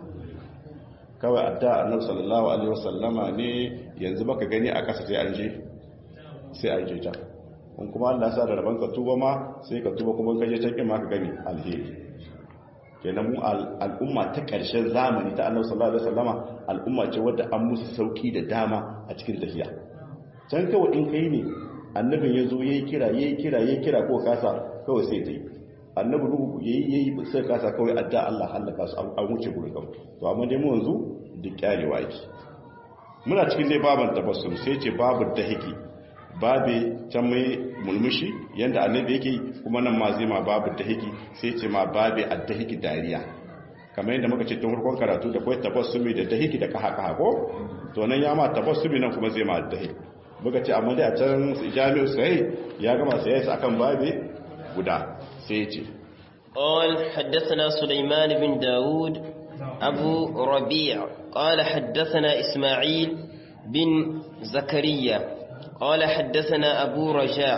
kawai adda annabi sallallahu alaihi wasallama ne yanzu baka gani a kasa sai an je sai an je can in kuma Allah sa da rabanka tuba ma sai ka tuba kuma ka je can kin ma ka gani alheri kenan mu al'umma ta ƙarshen zamani ta annabi sallallahu alaihi wasallama al'umma ce wadda an musu sauki da dama a cikin tafiya can kawai in kai ne annabin ya zo yayi kira yayi kira yayi kira ko kasa kawai sai ta yi annabi nuhu yayi yayi sai kasa kawai adda Allah halaka su an wuce gurin kawai to amma dai mu yanzu duk kyarewa yake muna cikin dai baban tabassum sai ce babu dahiki babe can mai mulmushi yanda annabi yake kuma nan ma zai ma babu dahiki sai ce ma babe addahiki dariya kamar yadda muka ce tun farkon karatu da kai tabassumi da dahiki da kaha kaha ko to nan ya ma tabassumi nan kuma zai ma addahiki muka ce amma dai a can jami'u sai ya gama sai ya akan babe guda سيتي قال حدثنا سليمان بن داود أبو ربيع قال حدثنا إسماعيل بن زكريا قال حدثنا أبو رجاء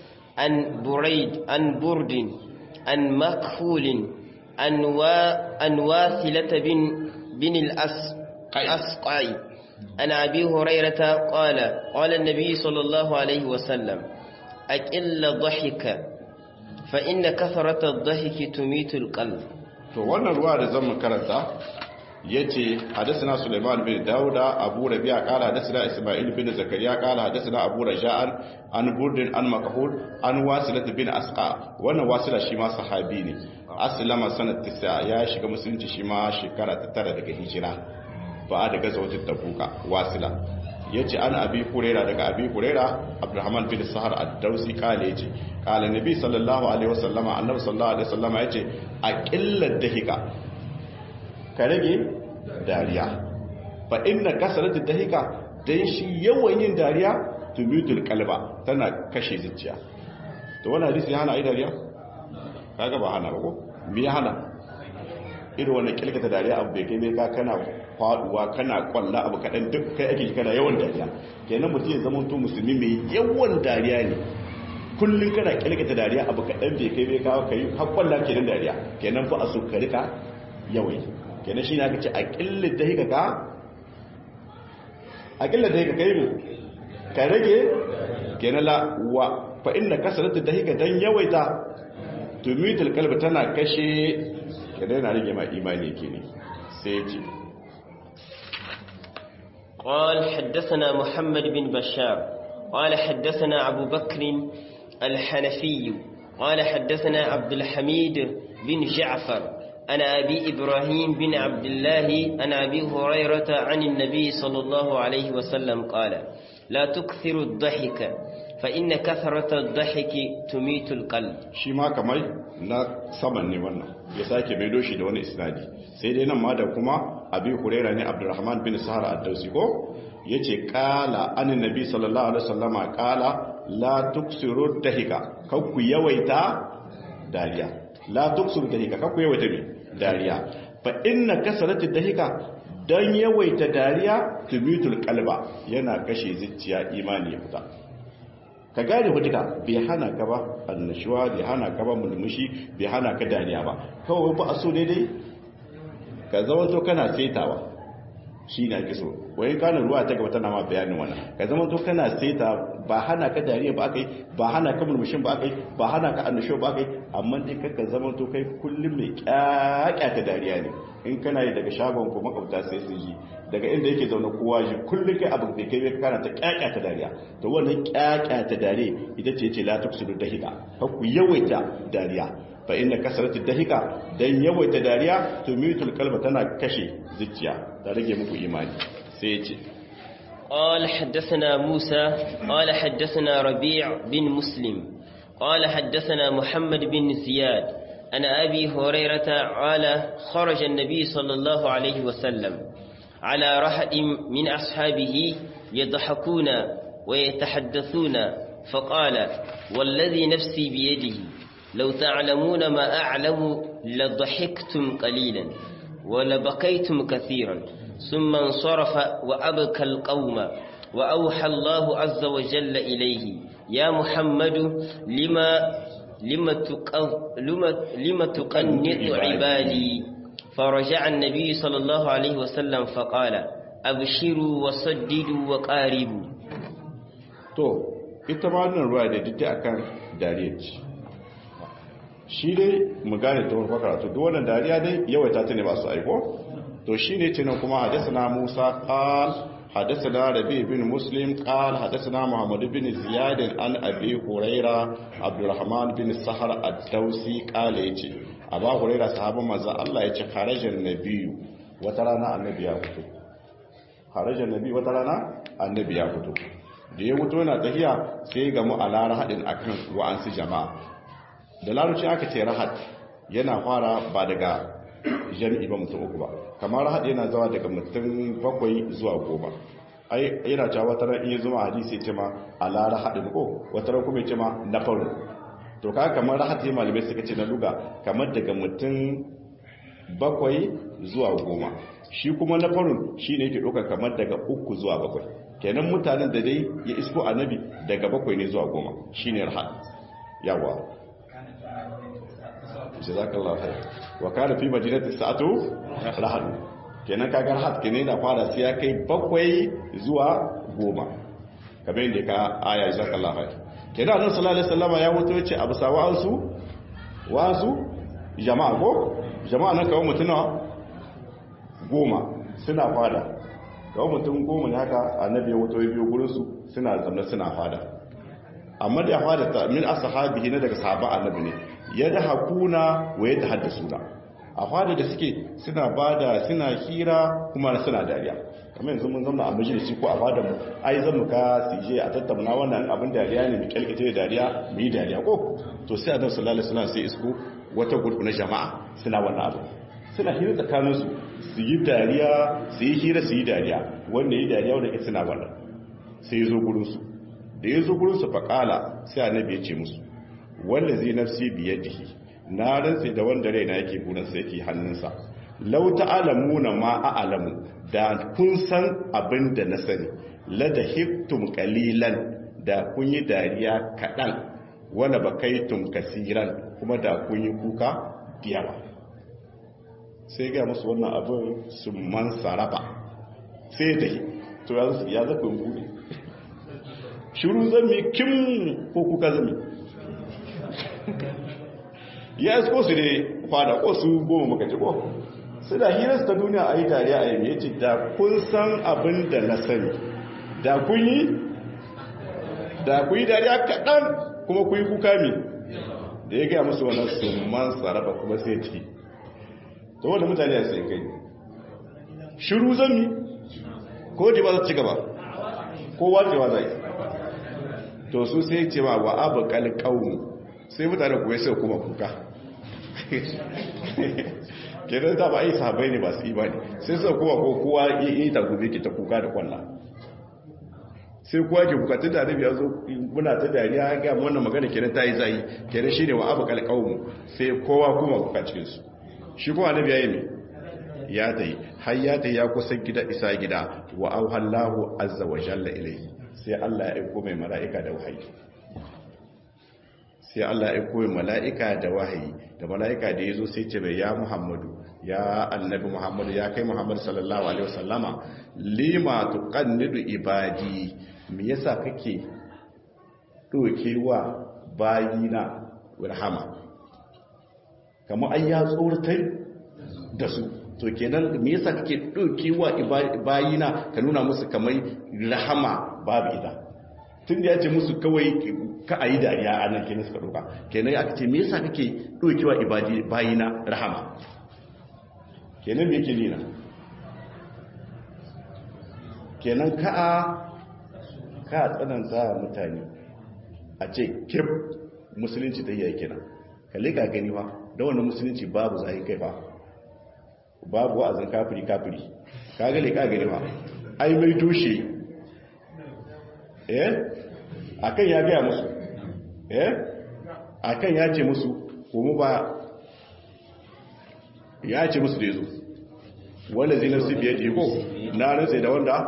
عن بريد عن برد عن مكفول عن, وا عن واثلة بن, بن الأسقعي عن أبي هريرة قال قال النبي صلى الله عليه وسلم أكل ضحك فإن كثرة الضحك تميت القلب to wannan ruwa da zan karanta yace hadathana Sulaiman bin Dauda Abu Rabi'a qala hadathana Isma'il bin Zakariya qala hadathana Abu Raja'an an Burdin an Makhul an Wasilat bin Asqa wannan Wasila shi ma sahabi ne aslama sanat 9 ya shiga musulunci shi ma shekara ta tara daga hijira ba da gazawatin Tabuka Wasila yace an abi huraira daga abi huraira abdurrahman bin sahar ad-dausi kale yace kala nabi sallallahu alaihi wasallama annabi sallallahu alaihi wasallama yace aqillat dahika ka rage dariya fa inna kasratu dahika dan shi yawan yin dariya tubitul qalba tana kashe zuciya to wannan hadisi hana ai dariya kaga ba hana ba ko me ya hana irin wannan kilkata dariya abu bai kai bai ka kana faduwa kana kwalla abu kadan duk kai ake kana yawan dariya kenan mutum ya zama to musulmi mai yawan dariya ne kullun kana kilkata dariya abu kadan bai kai bai ka kai har kwalla kenan dariya kenan fa asu ka rika yawai kenan shine aka ce a killin da hika ka a killin da hika kai mu ka rage kenan la wa fa inna kasratu da hika dan yawaita tumitul kalbi tana kashe kenan yana rage ma imani yake ne sai ya ce قال حدثنا محمد بن بشار قال حدثنا أبو بكر الحنفي قال حدثنا عبد الحميد بن جعفر عن أبي إبراهيم بن عبد الله عن أبي هريرة عن النبي صلى الله عليه وسلم قال لا تكثر الضحك فإن كثرة الضحك تميت القلب shi ma kamar na saman ne wannan ya sake mai doshi da wani isnadi sai dai nan ma da kuma abi huraira ne abdurrahman bin sahar ad-dausi ko yace qala anin nabi sallallahu alaihi wasallama qala la tuksiru dahika kakku yawaita dariya la tuksiru dahika kakku yawaita me dariya fa inna kasarati dahika dan yawaita dariya tumitul qalba yana kashe zuciya imani ya fita ka gane fa duka bai hana ka ba annashuwa bai hana ka ba mulmushi bai hana ka dariya ba kawai ba a so daidai ka zama to kana saitawa shi ne ake so wai kanin ruwa ta gaba tana ma bayanin wannan ka zama to kana saita ba hana ka dariya ba akai ba hana ka mulmushin ba akai ba hana ka annashuwa ba akai amma dai ka zama to kai kullum mai kyakkyata dariya ne in kana yi daga shagon ko makwabta sai su ji daga inda yake zaune kowa ji kullum kai abin da kai kana ta kyakkyata dariya to wannan kyakkyata dariya ita ce ce la tuksidu dahika ka ku yawaita dariya fa inna kasratu dahika dan yawaita dariya to mitul qalba tana kashe zuciya ta rage muku imani sai ya ce قال حدثنا موسى قال حدثنا ربيع بن مسلم قال حدثنا محمد بن زياد أن أبي هريرة قال خرج النبي صلى الله عليه وسلم على رحد من أصحابه يضحكون ويتحدثون فقال والذي نفسي بيده لو تعلمون ما أعلم لضحكتم قليلا ولبكيتم كثيرا ثم انصرف وأبكى القوم وأوحى الله عز وجل إليه يا محمد لما لما لما, لما تقنط عبادي فرجع النبي صلى الله عليه وسلم فقال أبشروا وصددوا وقاربوا to ita ma wannan ruwa da duk akan dariya ce shi dai mu gane ta wani karatu duk wannan dariya dai yawaita ta ne ba su aiko to shi ne ce nan kuma hadasana musa qal hadasana rabi bin muslim qal hadasana muhammad bin ziyad an abi huraira abdurrahman bin sahar ad-dausi qala yace aba huraira sahabban manzo Allah yace kharajan nabiyyu wata rana annabi ya fito kharajan nabi wata rana annabi ya fito da ya fito yana tafiya sai ga mu alara hadin akan wa'ansu jama'a da larabci aka ce rahat yana fara ba daga jami'i ba mutum uku ba kamar rahat yana zawa daga mutum bakwai zuwa goma ai yana cewa wata ran iya zuma hadisi ce ma ala rahadin ko wata ran kuma ce ma na faru to kaga kamar rahat ya malamai suka ce na luga kamar daga mutum bakwai zuwa goma shi kuma na faru shi ne yake ɗauka kamar daga uku zuwa bakwai kenan mutanen da dai ya isko annabi daga bakwai ne zuwa goma shine rahat yawa jazakallahu khair wa kana fi madinati sa'atu rahad kenan kaga rahad kenan da fara sai ya kai bakwai zuwa goma kamar yadda ka aya jazakallahu khair kenan annabi sallallahu alaihi wasallam ya wuto yace abu sawa su wasu jama'a ko jama'a nan kawo mutuna goma suna fada kawo mutum goma ne haka annabi ya wuto ya biyo gurin su suna zamna suna fada amma da ya fada ta min ashabihi na daga sahaba annabi ne ya da hakuna wa ya tahaddasuna a fada da suke suna bada suna hira kuma suna dariya kamar yanzu mun zama a majalisi ko a fada mu ai zan mu ka sije a tattauna wannan abin dariya ne mu kalkace da dariya mu yi dariya ko to sai annabi sallallahu alaihi wasallam sai isko wata gurbu na jama'a suna wannan abu suna hira tsakanin su su yi dariya su yi hira su yi dariya wanda yi dariya wanda ke suna wannan sai ya zo gurin su da ya zo gurin su faƙala sai annabi ya ce musu wanda zai nafsi biyadihi na rantsi da wanda raina yake burinsa yake hannunsa lau ta'alamuna ma a'lamu da kun san abin da na sani la da hiktum qalilan da kun yi dariya kadan wala bakaitum kasiran kuma da kun yi kuka diyawa sai ga musu wannan abin su man saraba sai da to ya zafi bude shiru zami kim ko kuka zami ya isko su ne fada ko su goma makaci ko su da hirarsu ta duniya a yi tare a yi ce da kun san abin da na sani da kun yi da kun yi dariya kaɗan kuma kun yi kuka mi da ya gaya musu wannan summan sarrafa kuma sai ce ta wanda mutane a sai kai shiru zami ko da ba za ci gaba ko wacewa zai to su sai ce ma wa abu kalƙaunu sai mutane kuwa sai kuma kuka kenan ta ba a yi sahabai ne ba su imani sai sai kuma ko kowa yi ta gobe ke ta kuka da kwalla sai kowa ke kuka tun da annabi ya zo muna ta dariya ya ga wannan magana kenan ta yi zai kenan shine wa abu kalqaumu sai kowa kuma kuka cikin su shi kuma annabi yayi me ya tai har ya tai ya kusa gida isa gida wa auhallahu azza wa jalla ilayhi sai Allah ya aiko mai mala'ika da wahayi sai Allah ya aiko mai mala'ika da wahayi da mala'ika da yazo sai ce mai ya Muhammadu ya annabi Muhammadu ya kai Muhammadu sallallahu alaihi wasallama lima tuqannidu ibadi me yasa kake dokewa bayina rahama kamar an ya tsoratar da su to kenan me yasa kake dokewa bayina ka nuna musu kamar rahama babu ita tun da ya ce musu kawai ka a yi dariya a nan kenan suka doka kenan aka ce me yasa kake dokewa bayina rahama kenan me yake nina kenan ka'a ka tsananta mutane a ce kif musulunci ta yi kenan kalli ka gani ba da wannan musulunci babu zai kai ba babu wa'azin kafiri kafiri ka gale ka gani ba ai mai tushe eh akan ya gaya musu eh akan ya ce musu kuma ba ya ce musu da yazo wanda zai nafsi biyar jiko na rantse da wanda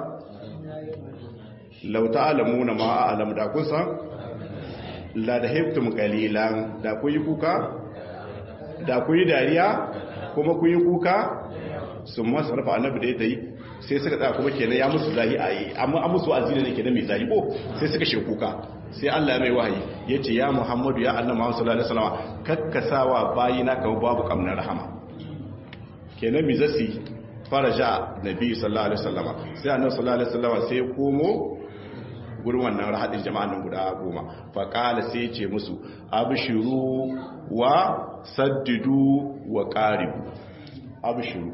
lauta alamu na ma'alam da kun san la da heftum kalilan da kun yi kuka da kun yi dariya kuma kun yi kuka sun masu rufa annabi da ya ta yi sai suka tsaya kuma kenan ya musu zahi a yi amma an musu azina ne kenan mai zahi ko sai suka shi kuka sai Allah mai wahayi ya ce ya Muhammadu ya annabi Muhammad sallallahu alaihi wasallam kakkasawa bayina kamar babu kamnar rahama kenan mi zasi faraja nabi sallallahu alaihi wasallam sai annabi sallallahu alaihi wasallam sai ya komo gurin wannan rahadin jama'an nan guda goma fa qala sai ya ce musu abshiru wa saddidu wa qaribu abshiru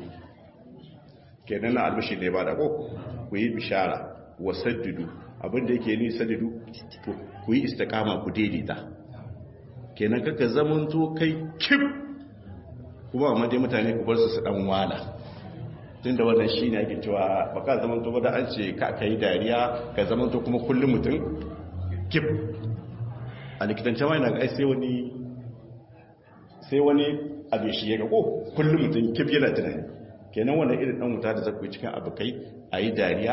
kenan na albashi ne ba da ko ku yi bishara wa saddidu abinda yake ni saddidu ku yi istiqama ku daidaita kenan kaka zamanto kai kip kuma amma dai mutane ku bar su su dan wala tunda wannan shine ake cewa baka zamanto ba da an ce ka kai dariya ka zamanto kuma kullum mutum kip a likitance ma yana ga sai wani sai wani abin shi ya ga ko kullum mutum kip yana tunani kenan wannan irin dan wuta da zaku cikin abokai a yi dariya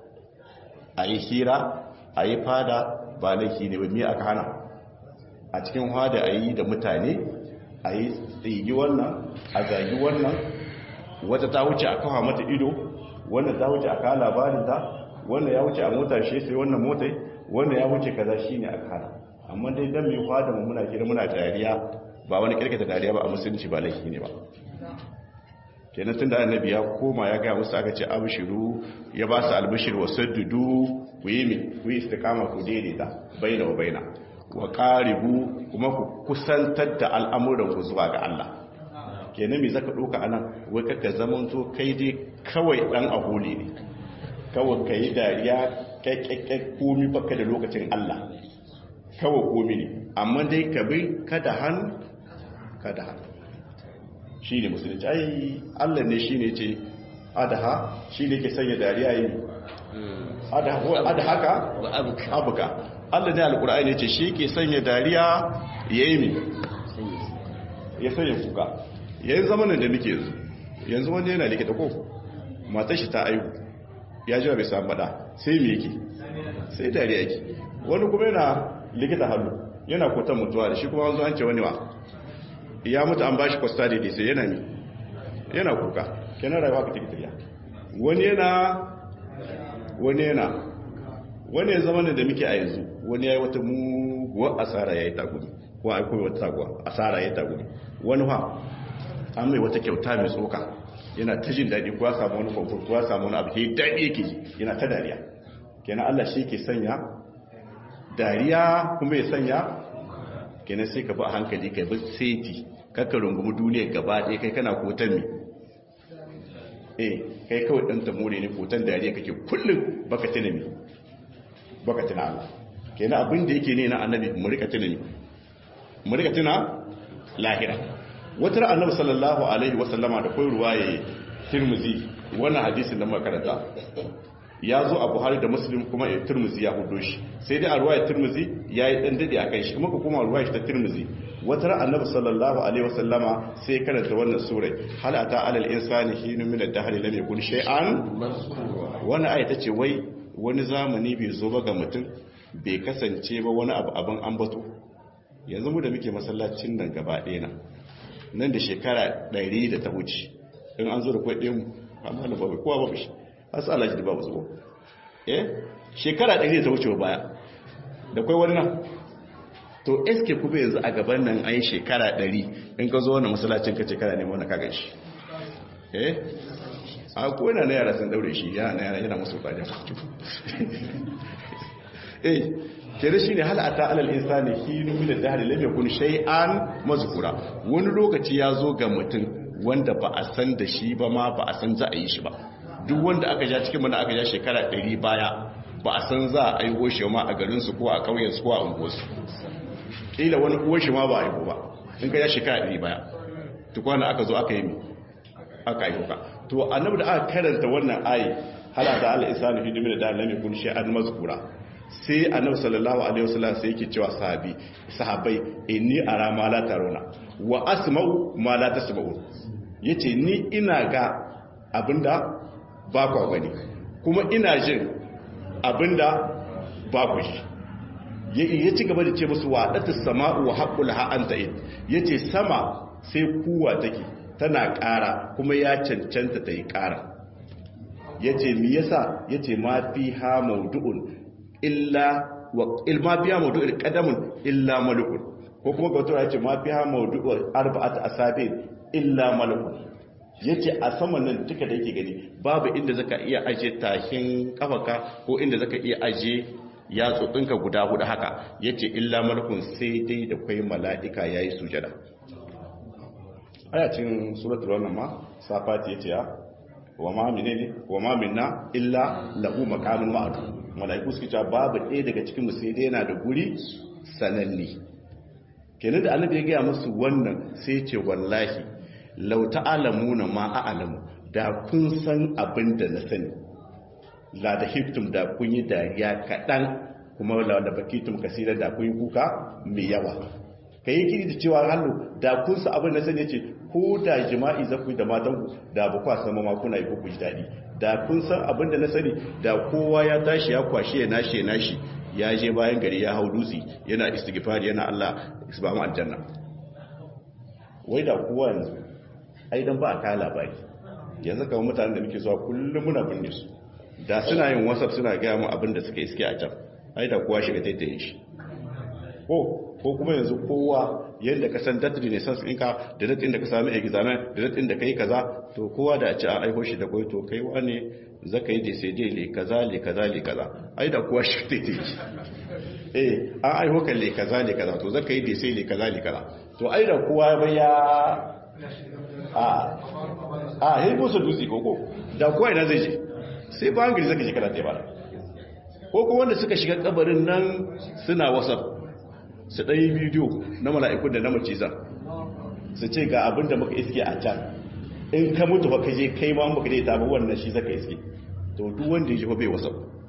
a yi hira a yi fada ba laifi ne ba me aka hana a cikin hada a yi da mutane a yi tsigi wannan a zagi wannan wata ta wuce a kawo mata ido wannan ta wuce a kawo labarinta wannan ya wuce a mota shi sai wannan motai wannan ya wuce kaza shi ne aka hana amma dai dan mai hada mu muna kira muna dariya ba wani kirkita dariya ba a musulunci ba laifi ne ba kenan tun da annabi ya koma ya gaya musu aka ce abishiru ya ba su albishir wa saddudu ku yi mi ku yi istiqama ku daidaita baina wa baina wa qaribu kuma ku kusantar da al'amuran ku zuwa ga Allah kenan me zaka doka anan wai kaka zamanto kai dai kawai dan aholi ne kawai kai dariya kakkakke komi baka da lokacin Allah kawai komi ne amma dai ka bi kada han kada han shi ne musulunci ai allah ne shi ne ce adaha shi ne ke sanya dariya yi adahaka abuka allah ne alkur'ai ne ce shi ke sanya dariya ya yi mi ya sanya kuka yayin zamanin da muke yanzu yanzu wanda yana likita ko matar shi ta aihu ya ji bai samu bada sai me yake sai dariya yake wani kuma yana likita hannu yana kotan mutuwa da shi kuma wanzu an ce wani wa ya mutu an bashi kwasta daidai sai yana ne yana kuka kenan rayuwa ka tikitiriya wani yana wani yana wani ya zama da muke a yanzu wani ya yi wata muguwar asara ya yi tagumi ko a koyi wata taguwa asara ya yi tagumi wani ha an mai wata kyauta mai tsoka yana ta jin daɗi kuwa samu wani kwamfur kuwa samu wani abu ke daɗi yake yana ta dariya kenan allah shi ke sanya dariya kuma ya sanya kenan sai ka bi a hankali ka bi seti kakka rungumi duniya gaba ɗaya kai kana kotan mi eh kai kawai ɗan tamore ne kotan dariya kake kullum baka tuna mi baka tuna Allah kenan abin da yake ne na annabi mu rika tuna ne mu rika tuna lahira wata ran annabi sallallahu alaihi wasallama da koyar ruwaye tirmizi wannan hadisin da muka karanta ya zo a buhari da muslim kuma ya tirmizi ya hudo shi sai dai a ruwaya tirmizi ya yi dan dade a kan shi kuma kuma ruwaya ta tirmizi wata ran annabi sallallahu alaihi wasallama sai karanta wannan sura hal ata alal insani hinu min ad-dahr lam yakun shay'an wannan aya tace wai wani zamani bai zo ba ga mutum bai kasance ba wani abu abin ambato yanzu mu da muke masallacin nan gaba ɗaya nan nan da shekara 100 da ta wuce in an zo da kwai ɗaya mu amma na babu kowa babu shi asu alaji da babu zuwa eh shekara 100 da ta wuce baya da kwai wannan to eske kuma yanzu a gaban nan an yi shekara 100 in ka zo wani masallacin ka shekara ne wani kagan shi eh a kona na yara sun daure shi yana yara yana musu kwajen eh kere shi ne halata alal insani hinu min ad-dahr lam yakun shay'an mazkura wani lokaci ya zo ga mutum wanda ba a san da shi ba ma ba a san za a yi shi ba duk wanda aka ja cikin mana aka ja shekara 100 baya ba a san za a aiwo shi ma a garin su ko a kauyen su ko a unguwarsu kila wani uwar shi ma ba a aiwo ba in ka ja shekara 100 baya tukwana aka zo aka yi mi aka aiwo ka to annabi da aka karanta wannan ayi halata alal insani hinu min ad-dahr lam yakun shay'an mazkura sai annabi sallallahu alaihi wasallam sai yake cewa sahabi sahabbai inni ara ma la taruna wa asma'u ma la tasma'u yace ni ina ga abinda ba ku gani kuma ina jin abinda ba ku shi ya ci gaba da ce musu wadatus sama'u wa haqqul ha anta in yace sama sai kuwa take tana ƙara kuma ya cancanta ta yi ƙara yace me yasa yace ma fi ha mawdu'un illa wa ilma biya mawdu'ul qadamun illa malukun ko kuma ga wata yace ma biya mawdu'ul arba'at asabin illa malukun yace a saman nan duka da yake gani babu inda zaka iya aje tahin kafaka ko inda zaka iya aje yatsotsinka guda hudu haka yace illa malukun sai dai da kai mala'ika yayi sujada ayacin suratul wannan ma safati yace ya wa ma menene wa ma minna illa lahu maqamun ma'lum malaiku suke cewa babu ɗaya daga cikin sai dai yana da guri sananne kenan da annabi ya gaya musu wannan sai ce wallahi law ta'lamuna ma a'lamu da kun san abin da na sani la da hiftum da kun yi dariya kaɗan kuma la da bakitum kasira da kun yi kuka mai yawa kai kiri da cewa hannu da kun san abin da sani ce ko da jima'i za ku yi da matanku da ba kwa sama ma kuna yi ko ku ji daɗi da kun san abin da na sani da kowa ya tashi ya kwashe ya nashi ya nashi ya je bayan gari ya hau dutse yana istighfar yana Allah isbamu aljanna wai da kowa yanzu ai dan ba a kai labari yanzu kamar mutanen da muke zuwa kullum muna binne su da suna yin whatsapp suna gaya mu abin da suka iske a can ai da kowa shiga taitayin shi ko ko kuma yanzu kowa yadda ka san datri ne sans ɗinka da datin da ka sami examen da datin da ka yi kaza to kowa da a ci a aiko shi da kwai to kai wane za ka yi da sai dai le kaza le kaza le kaza ai da kowa shi ta yi eh an aiko kan le kaza le kaza to za ka yi da sai le kaza le kaza to ai da kowa ba ya a a yi musu dutse koko da kowa ina zai je sai ba hangari zaka shekara ta ba ko kuma wanda suka shiga kabarin nan suna whatsapp su ɗaya bidiyo na mala'ikun da na macizan su ce ga abin da muka iske a can in ka mutu ba ka je kai ma muka dai ta ba wannan shi zaka iske to duk wanda ya ji bai wasa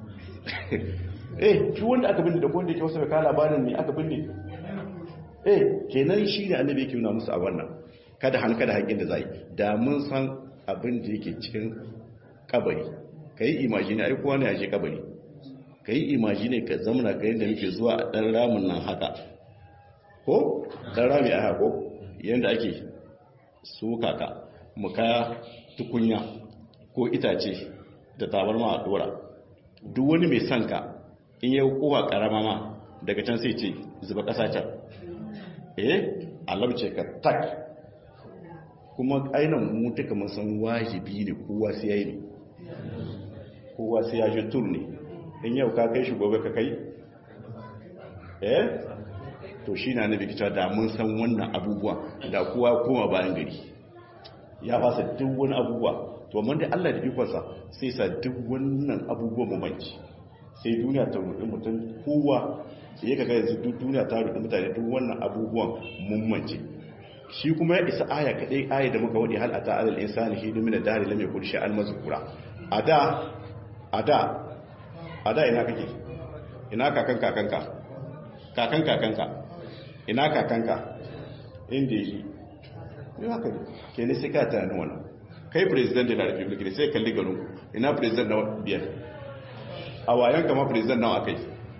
eh duk wanda aka binne da wanda yake wasa bai kala labarin ne aka binne eh kenan shi ne annabi yake nuna musu a wannan kada han kada haƙin da zai da mun san abin da yake cikin kabari kai imagine ai kowa ne ya je kabari ka yi imajine ka zamana ka yadda muke zuwa a ɗan ramin nan haka ko ɗan rami a hako yadda ake suka ka muka tukunya ko itace da tabar ma a ɗora duk wani mai son ka in yi kowa ƙarama ma daga can sai ce zuba ƙasa can eh alamce ka tak kuma ainihin mu duka mun san wajibi ne kowa sai ya yi ne kowa sai ya shi tur ne in yau ka kai shi gobe ka kai eh to shi na nabi kita da mun san wannan abubuwa da kowa koma bayan gari ya fasa duk wani abubuwa to amma da Allah da ikonsa sai sa duk wannan abubuwa mu manci sai duniya ta rudi mutum kowa sai ka ga yanzu duk duniya ta rudi mutane duk wannan abubuwan mummance shi kuma ya isa aya kadai aya da muka wadi hal ata alal insani shi min dari lam yakul sha'an mazkura ada ada ada ina kake ina kakan kakanka kakan kakanka ina kakanka inda yi yi haka ne ke ne sai ka tunanin wannan kai president da republic ne sai kalli garin ina president na biyar a wayan kama president nawa akai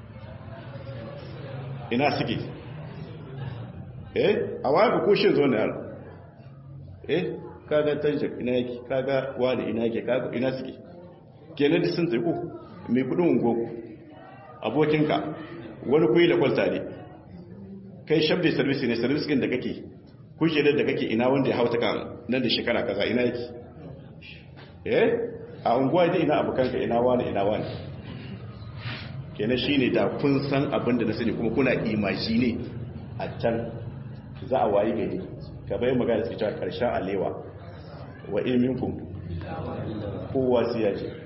ina suke eh a wayan ka kushin zo na yaro eh kaga tanjir ina yake kaga wani ina yake kaga ina suke kenan da sun tsaiko mai kudin ungo abokinka wani kuyi da kwalta ne kai shabda service ne service din da kake kujerar da kake ina wanda ya hauta kan nan da shekara kaza ina yake eh a unguwa da ina abokanka ina wani ina wani kenan shine da kun san abin da na sani kuma kuna imaji ne a can za a wayi gari ka bai magana suke cewa karshen alewa wa ilminkum kowa sai ya ce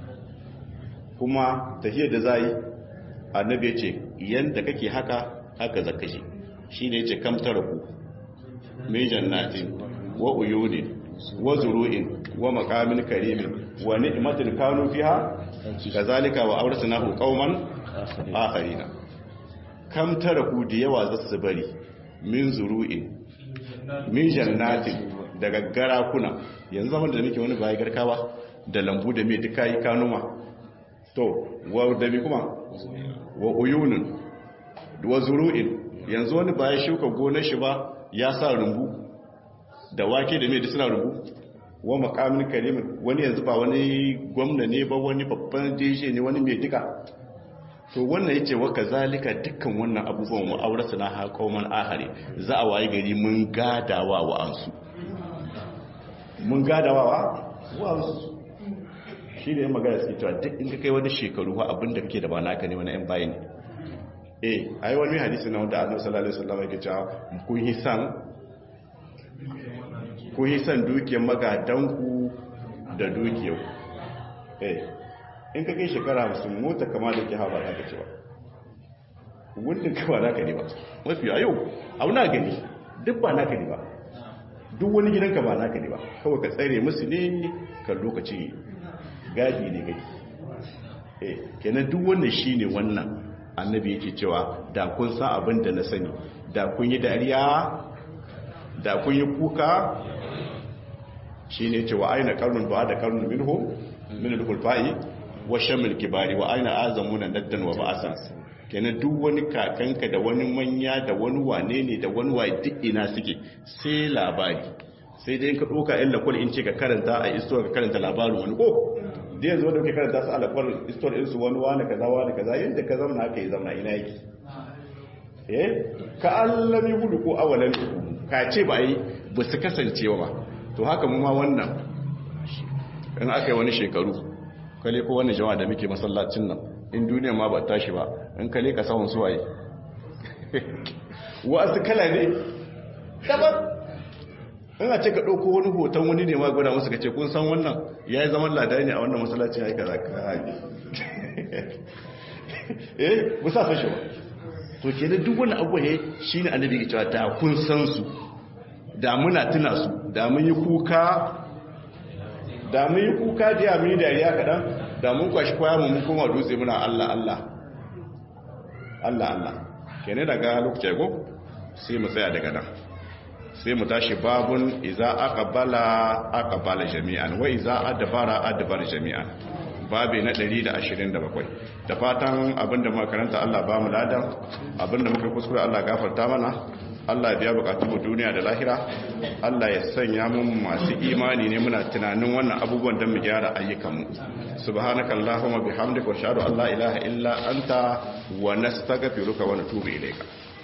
kuma tahiyar da za yi annabi ya ce yanda kake haka haka zaka shi shi ne ya ce kamtara ku mai jannatin wa uyunin wa zuru'in wa makamin karimin wa ni'matin kanu fiha kazalika wa awrasnahu qauman akharina kamtara ku da yawa za su bari min zuru'in min jannatin daga garakuna yanzu zaman da muke wani bayi garkawa da lambu da mai duka yi kanuma to wa da mi kuma wa uyunin wa zuru'in yanzu wani ba ya shuka gonar shi ba ya sa rumbu da wake da mai suna rumbu wa makamin karimin wani yanzu ba wani gwamna ne ba wani babban jeshe ne wani mai duka to wannan yace wa kazalika dukkan wannan abubuwan wa aurata na ha qauman ahari za a waye gari mun gadawa wa ansu mun gadawa wa ansu shi ne magana suke cewa duk in ka kai wani shekaru wa abinda kake da ba naka ne wani yan bayan eh ai wani hadisi na wanda annabi sallallahu alaihi wasallam yake cewa kun yi san kun yi san dukiyar magadanku da dukiyar eh in ka kai shekara 50 mota kama da ke hawa za ka ce ba wundin ka ba naka ne ba mafi a yau auna gani duk ba naka ne ba duk wani gidanka ba naka ne ba kawai ka tsare musu ne kan lokaci gadi ne gadi eh kenan duk wannan shine wannan annabi yake cewa da kun san abin da na sani da kun yi dariya da kun yi kuka shine cewa aina qarnun ba da qarnun minhu min al-khulfa'i wa shamil kibari wa aina azamuna daddan wa ba'asan kenan duk wani kakanka da wani manya da wani wane ne da wani waye duk ina suke sai labari sai dai ka doka ɗan lakwal in ce ka karanta a isto ka karanta labarin wani ko da yanzu wanda ke karanta su alakwar istor ɗinsu wani wani kaza wani kaza yadda ka zamana aka yi zamana ina yake eh ka allami hudu ko awalan ka ce ba yi ba su kasancewa ba to haka mu ma wannan in aka yi wani shekaru kale ko wani jama'a da muke masallacin nan in duniya ma ba tashi ba in kale ka sahun suwaye wasu kala ne daban in a ce ka ɗauko wani hoton wani ne ma gwada musu ka ce kun san wannan ya yi zaman lada ne a wannan masallacin ya yi kaza ka haɗe eh ba sa san shi ba to ke da duk wani abu ne shi ne annabi ke cewa da kun san su da muna tuna su da mun yi kuka da mun yi kuka da ya mun yi dariya kaɗan da mun kwashi kwaya mu mun koma dutse muna Allah Allah Allah Allah kenan daga lokacin go sai mu tsaya daga nan sai mu tashi babun iza aqbala aqbala jami'an wa iza adbara adbara jami'an babi na 127 da fatan abinda muka karanta Allah ba mu ladan abinda muka kuskure Allah gafarta mana Allah biya bukatun mu duniya da lahira Allah ya sanya mu masu imani ne muna tunanin wannan abubuwan don mu gyara ayyukan mu subhanaka allahumma bihamdika wa ashhadu an la ilaha illa anta wa nastaghfiruka wa natubu ilayka